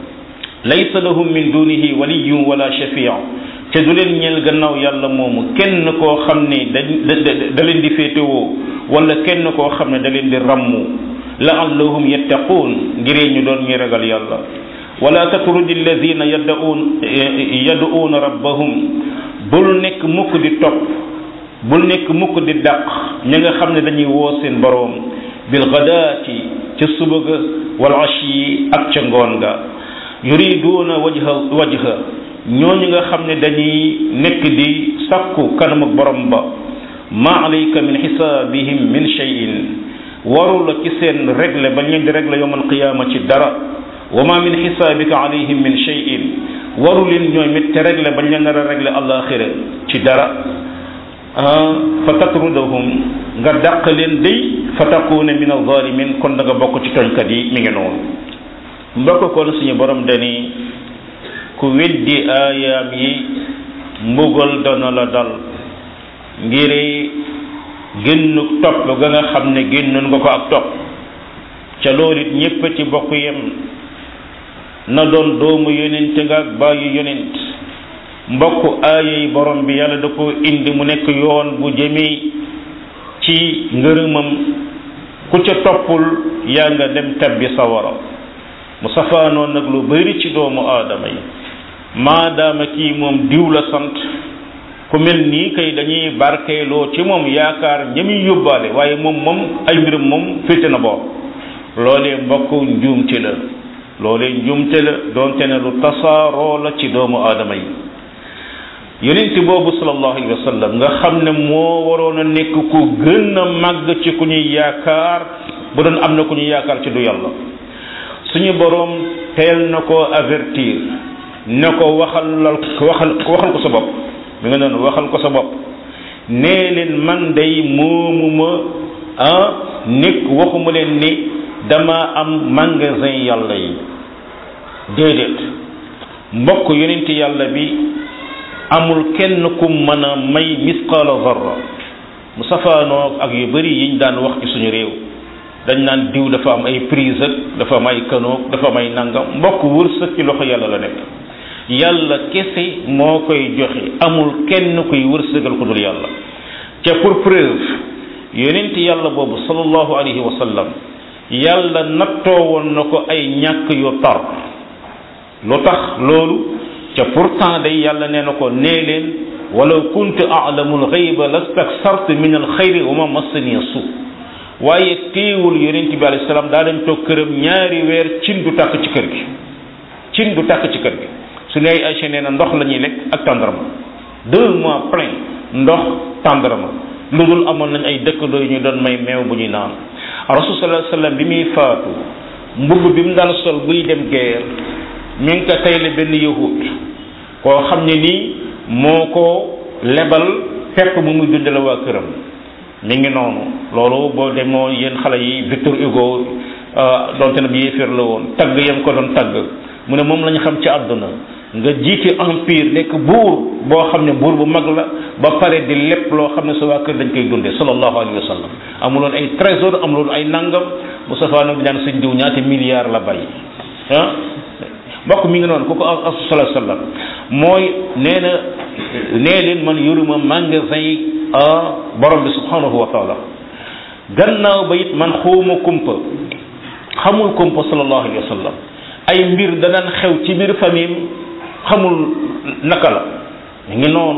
laysa lahum min dunihi waliyun wala shafia te du leen ñeel gannaaw yàlla moomu kenn koo xam ne da da leen di féetewoo wala kenn koo xam ne da leen di rammu laallahum yattaquun ngiree ñu doon ñi ragal yàlla wala tatrudi alladina yad'uun yad'uuna rabbahum bul nekk mukk di topp bul nekk mukk di dàq ñi nga xam ne dañuy woo seen boroom bil gadaati ca suba ga wal ashi ak ca ngoon ga yuriduuna wajha wajha ñooñu nga xam ne dañuy nekk di sakku kanam ak borom ba ma alayka min xisaabihim min shay'in waru la ci seen régle ba leen di régle yowmal qiyaama ci dara wa ma min xisaabika alayhim min shay'in waru leen ñooy mit te régle bañ leen nar a régle alaxira ci dara fa tatrudahum nga dàq leen day fa takuuna min alzalimin kon da nga bokk ci tooñkat yi mi ngi noonu mbokk kon suñu borom dani ku weddi aayaam yi mbugal dana la dal ngir génnu topp ga nga xam ne génnoon nga ko ak topp ca loolu it ñépp ci bokk yem na doon doomu yonent nga ak bàyyi yonent mbokk aayey borom bi yàlla da ko indi mu nekk yoon bu jëmee ci ngërëmam ku ca toppul yaa nga dem tabbi sawara mu safaanoon nag lu bari ci doomu aadama yi maadaama kii moom diw la sant ku mel nii kay dañuy barkeeloo ci moom yaakaar ñami yóbbaale waaye moom moom ay mbirum moom féete na boor loolee mbokk njuumte la loolee njuumte la doonte ne lu tasaaroo la ci doomu aadama yi yonent boobu sallallahu alayhi wa sallam nga xam ne moo waroon a nekk ku gën a màgg ci ku ñuy yaakaar bu doon am na ku ñuy yaakaar ci du yàlla suñu boroom teel na ko avertir ne ko waxal waxal waxal ko sa bopp mi nga noonu waxal ko sa bopp nee leen man day moomuma ah nekk waxuma leen ni dama am magasin yàlla yi déedéet mbokk yonent yàlla bi amul kenn ku mën a may misqaala zarra mu safaanoo ak yu bari yiñ daan wax ci suñu réew dañ naan diw dafa am ay prise ak dafa am ay kanoog dafa am ay nangam mbokk wërsëg ci loxo yàlla la nekk yàlla kese moo koy joxe amul kenn kuy wërsëgal ku dul yàlla te pour preuve yonent yàlla boobu sallallahu alayhi wa sallam yàlla nattoo woon na ko ay ñàkk yu tar lu tax loolu ca pourtant day yàlla nee na ko nee leen walaw kuntu a'lamul ghayba lastaksartu min al xayri wa ma massani su waaye téewul yonent bi alayhi salaam daa dem toog këram ñaari weer cin du tàkk ci kër gi cin du tàkk ci kër gi su ne ay Aïcha nee na ndox la ñuy lekk ak tàndarma deux mois plein ndox tàndarma lu dul amoon nañ ay dëkkandoo yu ñu doon may meew bu ñuy naan rasul sallallahu alayhi wasallam bi muy faatu mbubb bi mu daan sol buy dem guerre mi ngi ko tayle benn yahut koo xam ne nii moo ko lebal pepp mu muy dundale waa këram mi ngi noonu loolu boo demoo yéen xale yi Victor Hugo donte na bi yéeféer la woon tagg yam ko doon tagg mu ne moom la ñu xam ci àdduna nga jiite empire nekk buur boo xam ne buur bu mag la ba pare di lépp loo xam ne sa waa kër dañ koy dunde sallallahu alayhi wa sallam amuloon ay trésor amuloon ay nangam bu safaano bi daan sëñ diw ñaata milliards la bàyyi ah mbokk mi ngi noonu ku ko as sallallahu alayhi wa sallam mooy nee na nee leen man yoruma magasin yi borom bi subhanahu wa taala gannaaw ba it man xawma kumpa xamul kumpa sallallahu alayhi wa sallam ay mbir danaan xew ci biir famille xamul naka la mi ngi noonu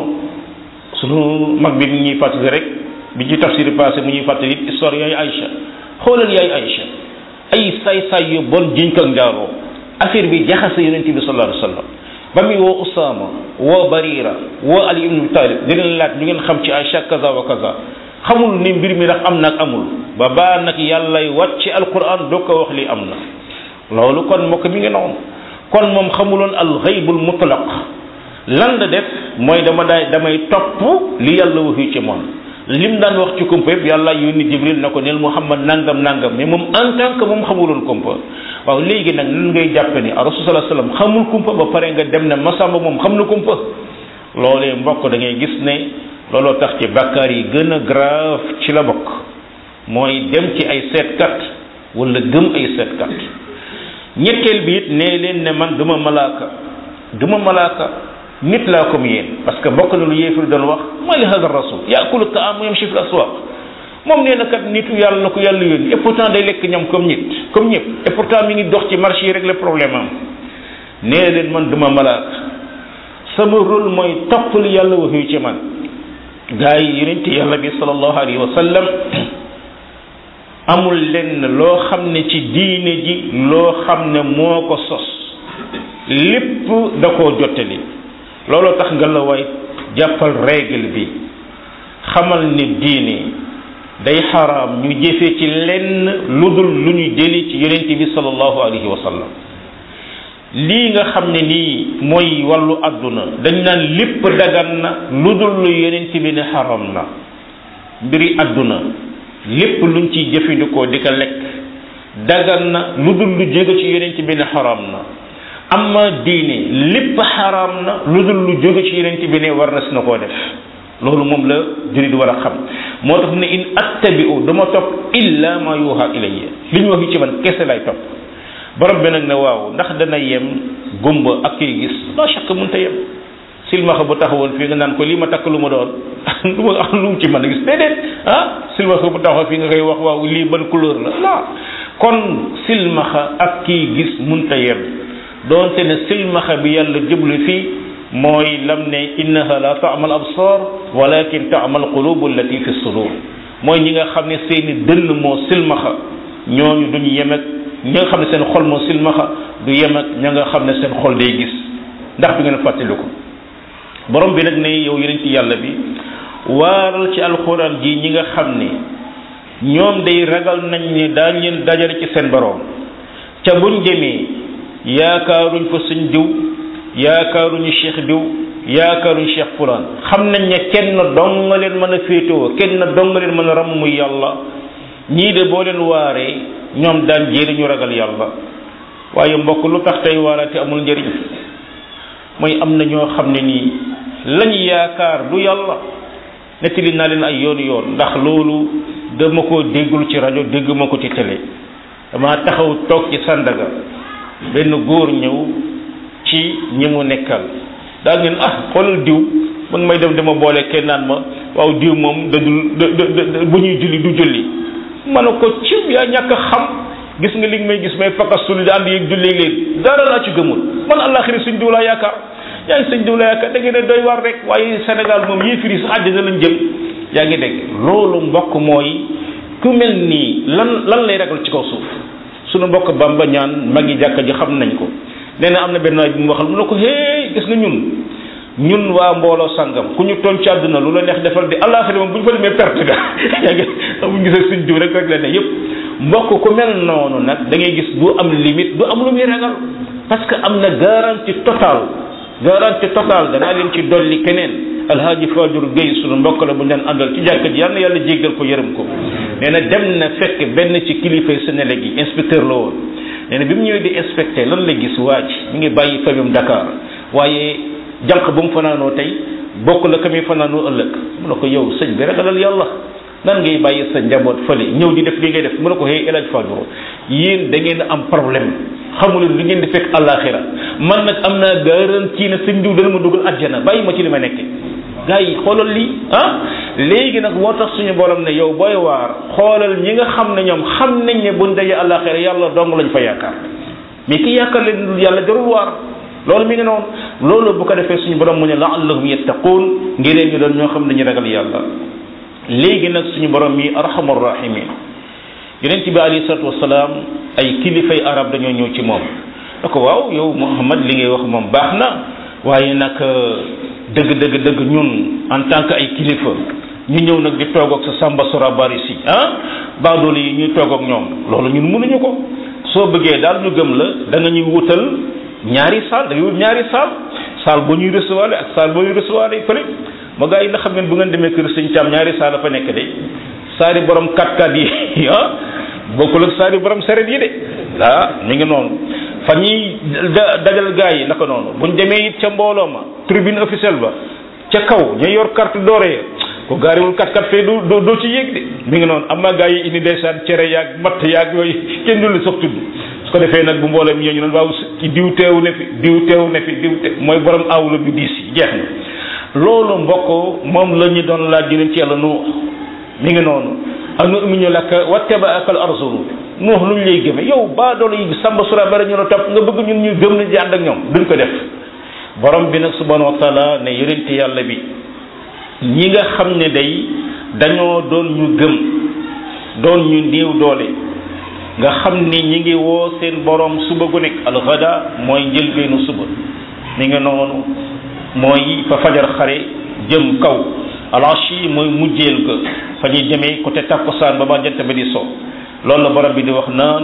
sunu mag bi mi ñuy fàttali rek bi ci tafsir passé mu ñuy fàttali it histoire yaay Aïcha xoolal yaay Aïcha ay say-say yu bon jiñ ko njaaroo affaire bi jaxase yonent bi sallallahu alayhi wa sallam ba muy woo Usaama woo Barira woo Ali ibn Talib di leen laaj ñu ngeen xam ci Aïcha kaza wa kaza xamul ni mbir mi ndax am nag amul ba baa nag yàllay wàcc alquran doo ko wax li am na loolu kon moo ko mi ngi noonu kon moom xamuloon al ghaybul mutlaq lan la def mooy dama daay damay topp li yàlla waxi ci moom lim daan wax ci kumpa yëpp yàlla yónni jibril na ko neel muhammad nangam nangam mais moom en tant que moom xamuloon kumpa waaw léegi nag nan ngay jàppe ni rasul sallallahu alayhi wasallam xamul kumpa ba pare nga dem ne masamba moom xam na kumpa loolee mbokk da ngay gis ne looloo tax ci bàkkaar yi gën a grave ci la bokk mooy dem ci ay seetkat wala gëm ay seetkat ñetteel bi it nee leen ne man duma malaaka duma malaaka nit laa comme yéen parce que bokk na lu yéefir doon wax mooy li hada rasul yaakulu taam yamshi fil aswaq moom nee na kat nitu yàlla na ko yàlla yónni et pourtant day lekk ñam comme nit comme ñëpp et pourtant mi ngi dox ci marché yi rek le problème am nee leen man duma malaaka sama rôle mooy topp li yàlla wax yu ci man gaa yi yonent yàlla bi sallallahu alayhi wa sallam amul lenn loo xam ne ci diine ji loo xam ne moo ko sos lépp da koo jottali looloo tax nga la waay jàppal règle bi xamal ne diine day xaraam ñu jëfee ci lenn lu dul lu ñu jëli ci yonent bi sallallahu alayhi wa sallam lii nga xam ne nii mooy wàllu àdduna dañ naan lépp dagan na lu dul lu yonent bi ne xaram na mbiri àdduna lépp luñ ciy jëfandikoo di ko lekk dagan na lu dul lu jóge ci yonent bi ne xaram na amma diine lépp xaram na lu dul lu jóge ci yonent bi ne war na si na koo def loolu moom la jurit war a xam moo tax ne in attabi'u dama topp illa ma yuha ilayya li ñu wax yi ci man kese lay topp borom bi nag ne waaw ndax dana yem gumba ak kiy gis la shakk mënta yem silmaxa bu taxawoon fii nga naan ko lii ma takk lu ma doon lu ma am lu mu ci mën a gis déedéet ah silmaxa bu taxaw fii nga koy wax waaw lii ban couleur la la kon silmaxa ak kiy gis mënta yem doonte ne silmaxa bi yàlla jublu fii mooy lam ne innaha la taamal absar walakin taamal qulubu allati fi sudur mooy ñi nga xam ne seeni dënn moo silmaxa ñooñu duñu yem ak ñi nga xam ne seen xol moo silmaxa du yem ak ña nga xam ne seen xol day gis ndax du ngeen fàttali ko borom bi nag ne yow yeneen ci yàlla bi waaral ci alxuraan ji ñi nga xam ne ñoom day ragal nañ ne daañ leen dajale ci seen borom ca buñ demee yaakaaruñ fa suñ diw yaakaaruñu cheikh diw yaakaaruñu cheikh fulaan xam nañ ne kenn dong nga leen mën a féetewoo kenn dong nga leen mën a ram muy yàlla ñii de boo leen waaree ñoom daan jéeri ñu ragal yàlla waaye mbokk lu tax tey waaraate amul njëriñ mooy am na ñoo xam ne nii lañ yaakaar du yàlla nettali naa leen ay yoonu yoon ndax loolu dama ko déggul ci rajo dégg ma ko ci télé dama taxaw toog ci Sandaga benn góor ñëw ci ñi mu nekkal daal ngeen ah xoolal diw ba nga may dem dama boole kenn naan ma waaw diw moom da dul bu ñuy julli du julli ma ne ko cim yaa ñàkk a xam gis nga li nga may gis may fakastul di ànd yeeg julli leen dara laa ci gëmul man àllaaxira suñ diw laa yaakaar yaa ngi sëñ diw laa yaakaar da ngeen ne doy war rek waaye Sénégal moom yéefir yi sax àddina lañ jëm yaa ngi dégg loolu mbokk mooy ku mel nii lan lan lay ragal ci kaw suuf sunu mbokk Bamba ñaan mag yi jàkka ji xam nañ ko nee na am na benn waay bi mu waxal mu ne ko hey gis nga ñun ñun waa mbooloo sangam ku ñu toll ci àdduna lu la neex defal di àllaaxira moom bu ñu fa demee perte ga yaa ngi bu gisee suñ diw rek rek la ne yëpp mbokk ku mel noonu nag da ngay gis du am limite du am lu muy ragal parce que am na garantie totale garantie totale danaa leen ci dolli keneen alhaaji Fajur Gueye sunu mbokk la bu ñu daan àndal ci jàkka ji yal na yàlla jéggal ko yërëm ko nee na dem na fekk benn ci kilifay Sénégal yi inspecteur la woon nee na bi mu ñëwee di inspecté lan la gis waa ji mi ngi bàyyi famille Dakar waaye jànq bu mu fanaanoo tey bokk la ka muy fanaanoo ëllëg mu ne ko yow sëñ bi ragalal yàlla nan ngay bàyyi sa njaboot fële ñëw di def li ngay def mu ne ko hey El Hadj Fajur yéen da ngeen am problème xamuleen li ngeen di fekk àllaaxira man nag am naa garantie ne sëñ diw dana ma dugal àjjana bàyyi ma ci li ma nekke gars yi xoolal lii ah léegi nag moo tax suñu borom ne yow booy waar xoolal ñi nga xam ne ñoom xam nañ ne buñ dajee àllaaxira yàlla dong lañ fa yaakaar mais ki yaakaar leen yàlla jarul waar loolu mi ngi noonu loolu bu ko defee suñu borom mu ne laallahum yattaquun ngir ñu doon ñoo xam ne ñu ragal yàlla léegi nag suñu borom mi arhamar rahimin yonent bi alayhi salatu wasalaam ay kilifay arab dañoo ñëw ci moom da ko waaw yow Muhammad li ngay wax moom baax na waaye nag dëgg dëgg dëgg ñun en tant que ay kilifa ñu ñëw nag di toog ak sa samba sora bari si ah baadoolu yi ñuy toog ak ñoom loolu ñun mënuñu ko soo bëggee daal ñu gëm la da nga ñuy wutal ñaari saal da ngay wut ñaari saal saal boo ñuy recevoir ak saal boo ñuy recevoir fële ma gars yi nga xam ngeen bu ngeen demee kër sëñ Caam ñaari saal la fa nekk de saari borom kat-kat yi ah bokkul ak saari borom seret yi de ah mi ngi noonu fa ñuy dajal gars yi naka noonu buñ demee it ca mbooloo ma tribune officielle ba ca kaw ñu yor carte dorée ko gaariwul kat-kat fee du doo ci yéeg de mi ngi noonu am na gars yi indi ndeysaan cere yaag matt yaag yooyu kenn du la sax tudd su ko defee nag bu mbooloo mi ñëw ñu ne waaw ci diw teew ne fi diw teew ne fi diw teew mooy borom awlu bi diis yi jeex na loolu mbokk moom la ñu doon laaj jëleen ci yàlla nu mi ngi noonu anu uminu laka wattabaaka al arzulu nuux lu ñu lay gëme yow baa doon yi samba sura bari ñu la topp nga bëgg ñun ñu gëm ne di ànd ak ñoom duñ ko def borom bi nag subhanahu wa taala ne yonente yàlla bi ñi nga xam ne day dañoo doon ñu gëm doon ñu néew doole nga xam ni ñi ngi woo seen borom suba gu nekk alxada mooy njëlbeenu suba mi ngi noonu mooy fa fajar xare jëm kaw alashi mooy mujjeel ga fa ñuy demee côté takkusaan ba ba jant ba di so loolu la borom bi di wax naan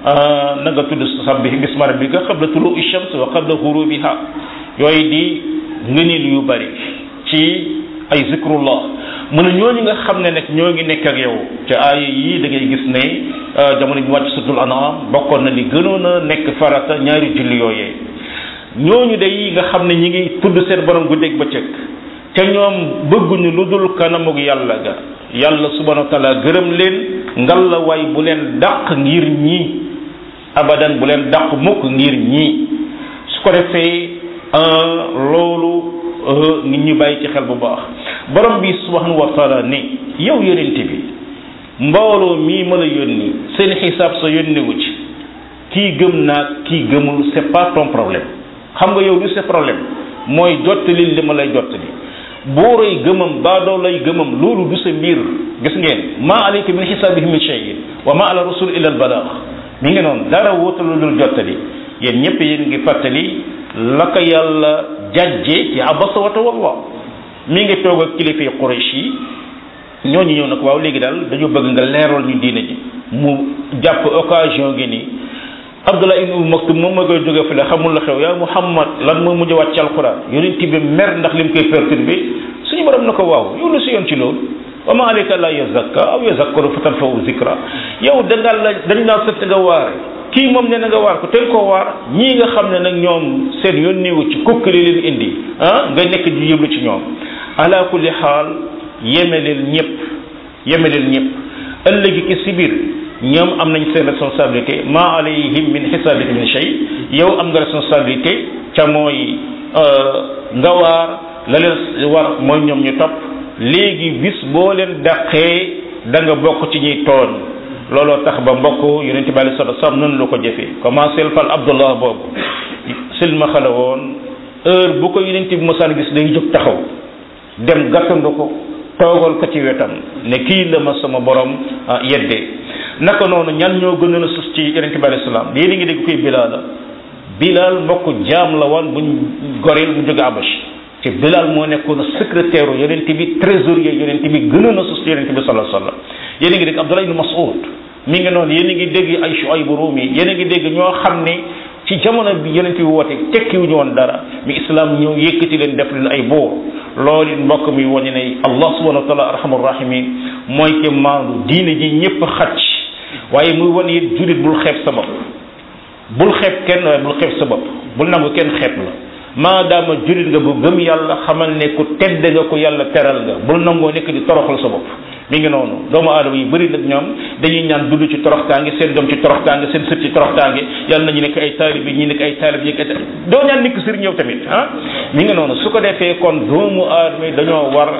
na nga tudd sabbi bisma rabbika qabla tulu ishams wa qabla ghurubiha yooyu di ngëneel yu bari ci ay zikrullah mu ne ñooñu nga xam ne nag ñoo ngi nekk ak yow te aaya yii da ngay gis ne jamono bi wàcc sutul anam bokkoon na li gënoon a nekk farata ñaari julli yooyee ñooñu day nga xam ne ñi ngi tudd seen borom guddeeg bëccëg te ñoom bëgguñu lu dul kanamug yàlla ga yàlla subhanahu wa taala gërëm leen ngal la way bu leen dàq ngir ñii abadan bu leen dàq mukk ngir ñii su ko defee loolu nit ñi bàyyi ci xel bu baax borom bi subhanahu wa taala ne yow yonente bi mbooloo mii ma la yónni seen xisaab sa yónnewu ci kii gëm naag kii gëmul c'est pas ton problème xam nga yow lu c'est problème mooy jottali li ma lay jottali buuray gëmam baadoo lay gëmam loolu du sa mbir gis ngeen maa alayka min xisaabihim min shay'in wa ma ala rasul illa al balaax mi ngi noonu dara wóotalu dul jottali yéen ñëpp yéen ngi fàttali la ko yàlla jajje ci abasa wa tawalla mi ngi toog ak kilifa yi Quraysh yi ñooñu ñëw nag waaw léegi daal dañu bëgg nga leeral ñu diine ji mu jàpp occasion gi ni Abdullah ibn Umm Maktum moom ma koy jóge fële xamul la xew yaa Muhammad lan moo mujj wàcc ci alquran yonent bi mer ndax lim koy perturbé suñu borom na ko waaw yow lu si yoon ci loolu wa ma alayka la yazakka aw yazakkaru fa tanfa'u zikra yow da nga la dañ laa sëtt nga waare kii moom ne na nga waar ko teel koo waar ñii nga xam ne nag ñoom seen yoon néewu ci kukkali leen indi ah nga nekk di yëblu ci ñoom ala kulli xaal yemeleel ñëpp yemeleel ñëpp ëllëgi ki si biir ñoom am nañ seen responsabilité ma alayhim min xisaabihim min shay yow am nga responsabilité ca mooy nga waar la leen war mooy ñoom ñu topp léegi bis boo leen dàqee da nga bokk ci ñuy tooñ looloo tax ba mbokk yonent bi alei salatu salaam noonu la ko jëfee commencé fal abdullah boobu silma xale woon heure bu ko yonent bi mosaan gis day jóg taxaw dem gàttandu ko toogal ko ci wetam ne kii la ma sama borom yeddee naka noonu ñan ñoo gënoon a sus ci yonent bi alei salaam yéen a ngi dégg koy bilaal la bilaal mbokk jaam la woon buñ goreel mu jóge abash te bilaal moo nekkoon secrétaire yonent bi trésorier yonent bi gënoon a sus ci yonent bi sallallahu alayhi wasallam yéen a ngi dégg Abdullah ibn Mas'ud mi ngi noonu yéen a ngi dégg ay Shuayb Rumi yéen a ngi dégg ñoo xam ne ci jamono bi yonent bi woote tekkiwuñu woon dara mi islam ñëw yëkkati leen def leen ay buur loolu mbokk mi wane ne Allah subhanahu wa taala arhamur rahimin mooy ke maandu diine ji ñëpp xacc waaye muy wane it julit bul xeeb sa bopp bul xeeb kenn waaye bul xeeb sa bopp bul nangu kenn xeeb la maadaama julit nga bu gëm yàlla xamal ne ku tedd nga ko yàlla teral nga bul nangoo nekk di toroxal sa bopp mi ngi noonu doomu aadama yi bëri nag ñoom dañuy ñaan dund ci toroxtaange seen doom ci toroxtaange seen sët ci toroxtaange yàlla nañu nekk ay taalib yi ñi nekk ay taalib yi doo ñaan nekk sëriñ ñëw tamit ah mi ngi noonu su ko defee kon doomu aadama yi dañoo war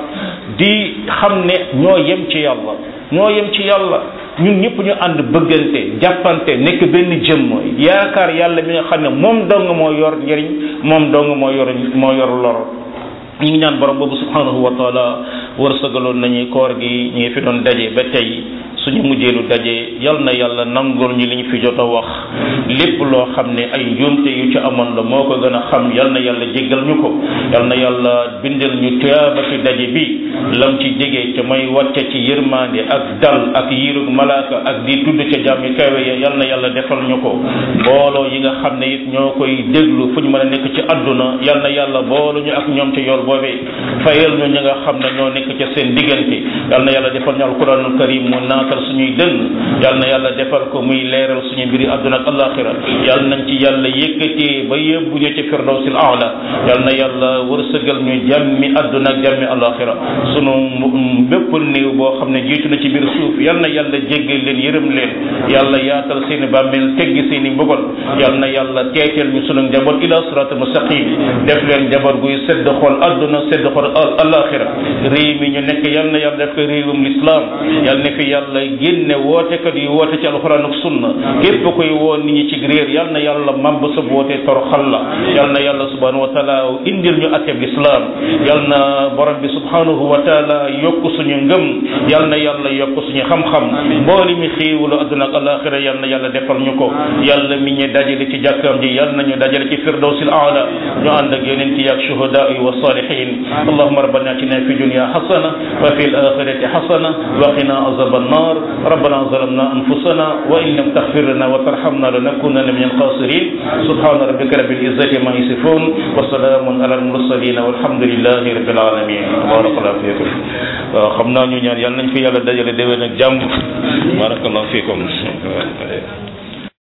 di xam ne ñoo yem ci yàlla ñoo yem ci yàlla ñun ñëpp ñu ànd bëggante jàppante nekk benn jëmm yaakaar yàlla mi nga xam ne moom dong moo yor njëriñ moom dong moo yor moo yor lor ñu ngi ñaan borom boobu subhanahu wa taala wërsëgaloon nañu koor gi ñu ngi fi doon daje ba tey suñu mujjeelu daje yal na yàlla nangul ñu li ñu fi jot a wax lépp loo xam ne ay njuumte yu ci amoon la moo ko gën a xam yal na yàlla jéggal ñu ko yal na yàlla bindal ñu tuyaaba ci daje bi lam ci jege ca may wàcce ci yërmande ak dal ak yiirug malaaka ak di tudd ca jàmmi kawe ya yal na yàlla defal ñu ko booloo yi nga xam ne it ñoo koy déglu fu ñu mën a nekk ci àdduna yal na yàlla boolu ñu ak ñoom ci yool boobee fayal ñu ñi nga xam ne ñoo nekk ca seen diggante yal na yàlla defal ñu alquranul karim mu naatal suñuy dënn yal na yàlla defal ko muy leeral suñu mbiri àdduna ak alaxira yal nañ ci yàlla yëkkatee ba yóbbu ñu ci firdawsil aala yal na yàlla wërsëgal ñu jàmmi àdduna ak jàmmi alaxira sunu bépp néew boo xam ne jiitu na ci biir suuf yal na yàlla jéggal leen yërëm leen yàlla yaatal seeni bàmmeel teggi seeni mbugal yal na yàlla teeteel ñu sunu njaboot ila siraatal mustaqim def leen njaboot guy sedd xol àdduna sedd xol alaxira réew mi ñu nekk yal na yàlla def ko réewum lislaam yal na fi yàlla génne wootekat yi woote ci alxuraan ak sunna képp koy woo nit ñi ci réer yal na yàlla màbb sa woote toroxal la yal na yàlla subhanahu wa taala indil ñu atteb lislaam yal na borom bi subhanahu wa taala yokk suñu ngëm yal na yàlla yokk suñu xam-xam mbooli mi xiiwulu adduna ak alaxira yal na yàlla defal ñu ko yàlla mi ñu dajale ci jàkkam ji yal nañu dajale ci firdawsil aala ñu ànd ak yonent yi ak shuhadaa yi wa salihin allahumma rabbana atina fi dunya hasana wa fi al-akhirati hasana wa qina azab an-nar ربنا ظلمنا أنفسنا وإن لم تغفر لنا وترحمنا لنكونن من الخاسرين سبحان ربك رب العزة ما يصفون وسلام على المرسلين والحمد لله رب العالمين بارك الله فيكم xam naa ñu ñaan yàlla nañ fi yàlla dajale déwén ak jàmm barakallahu fiikum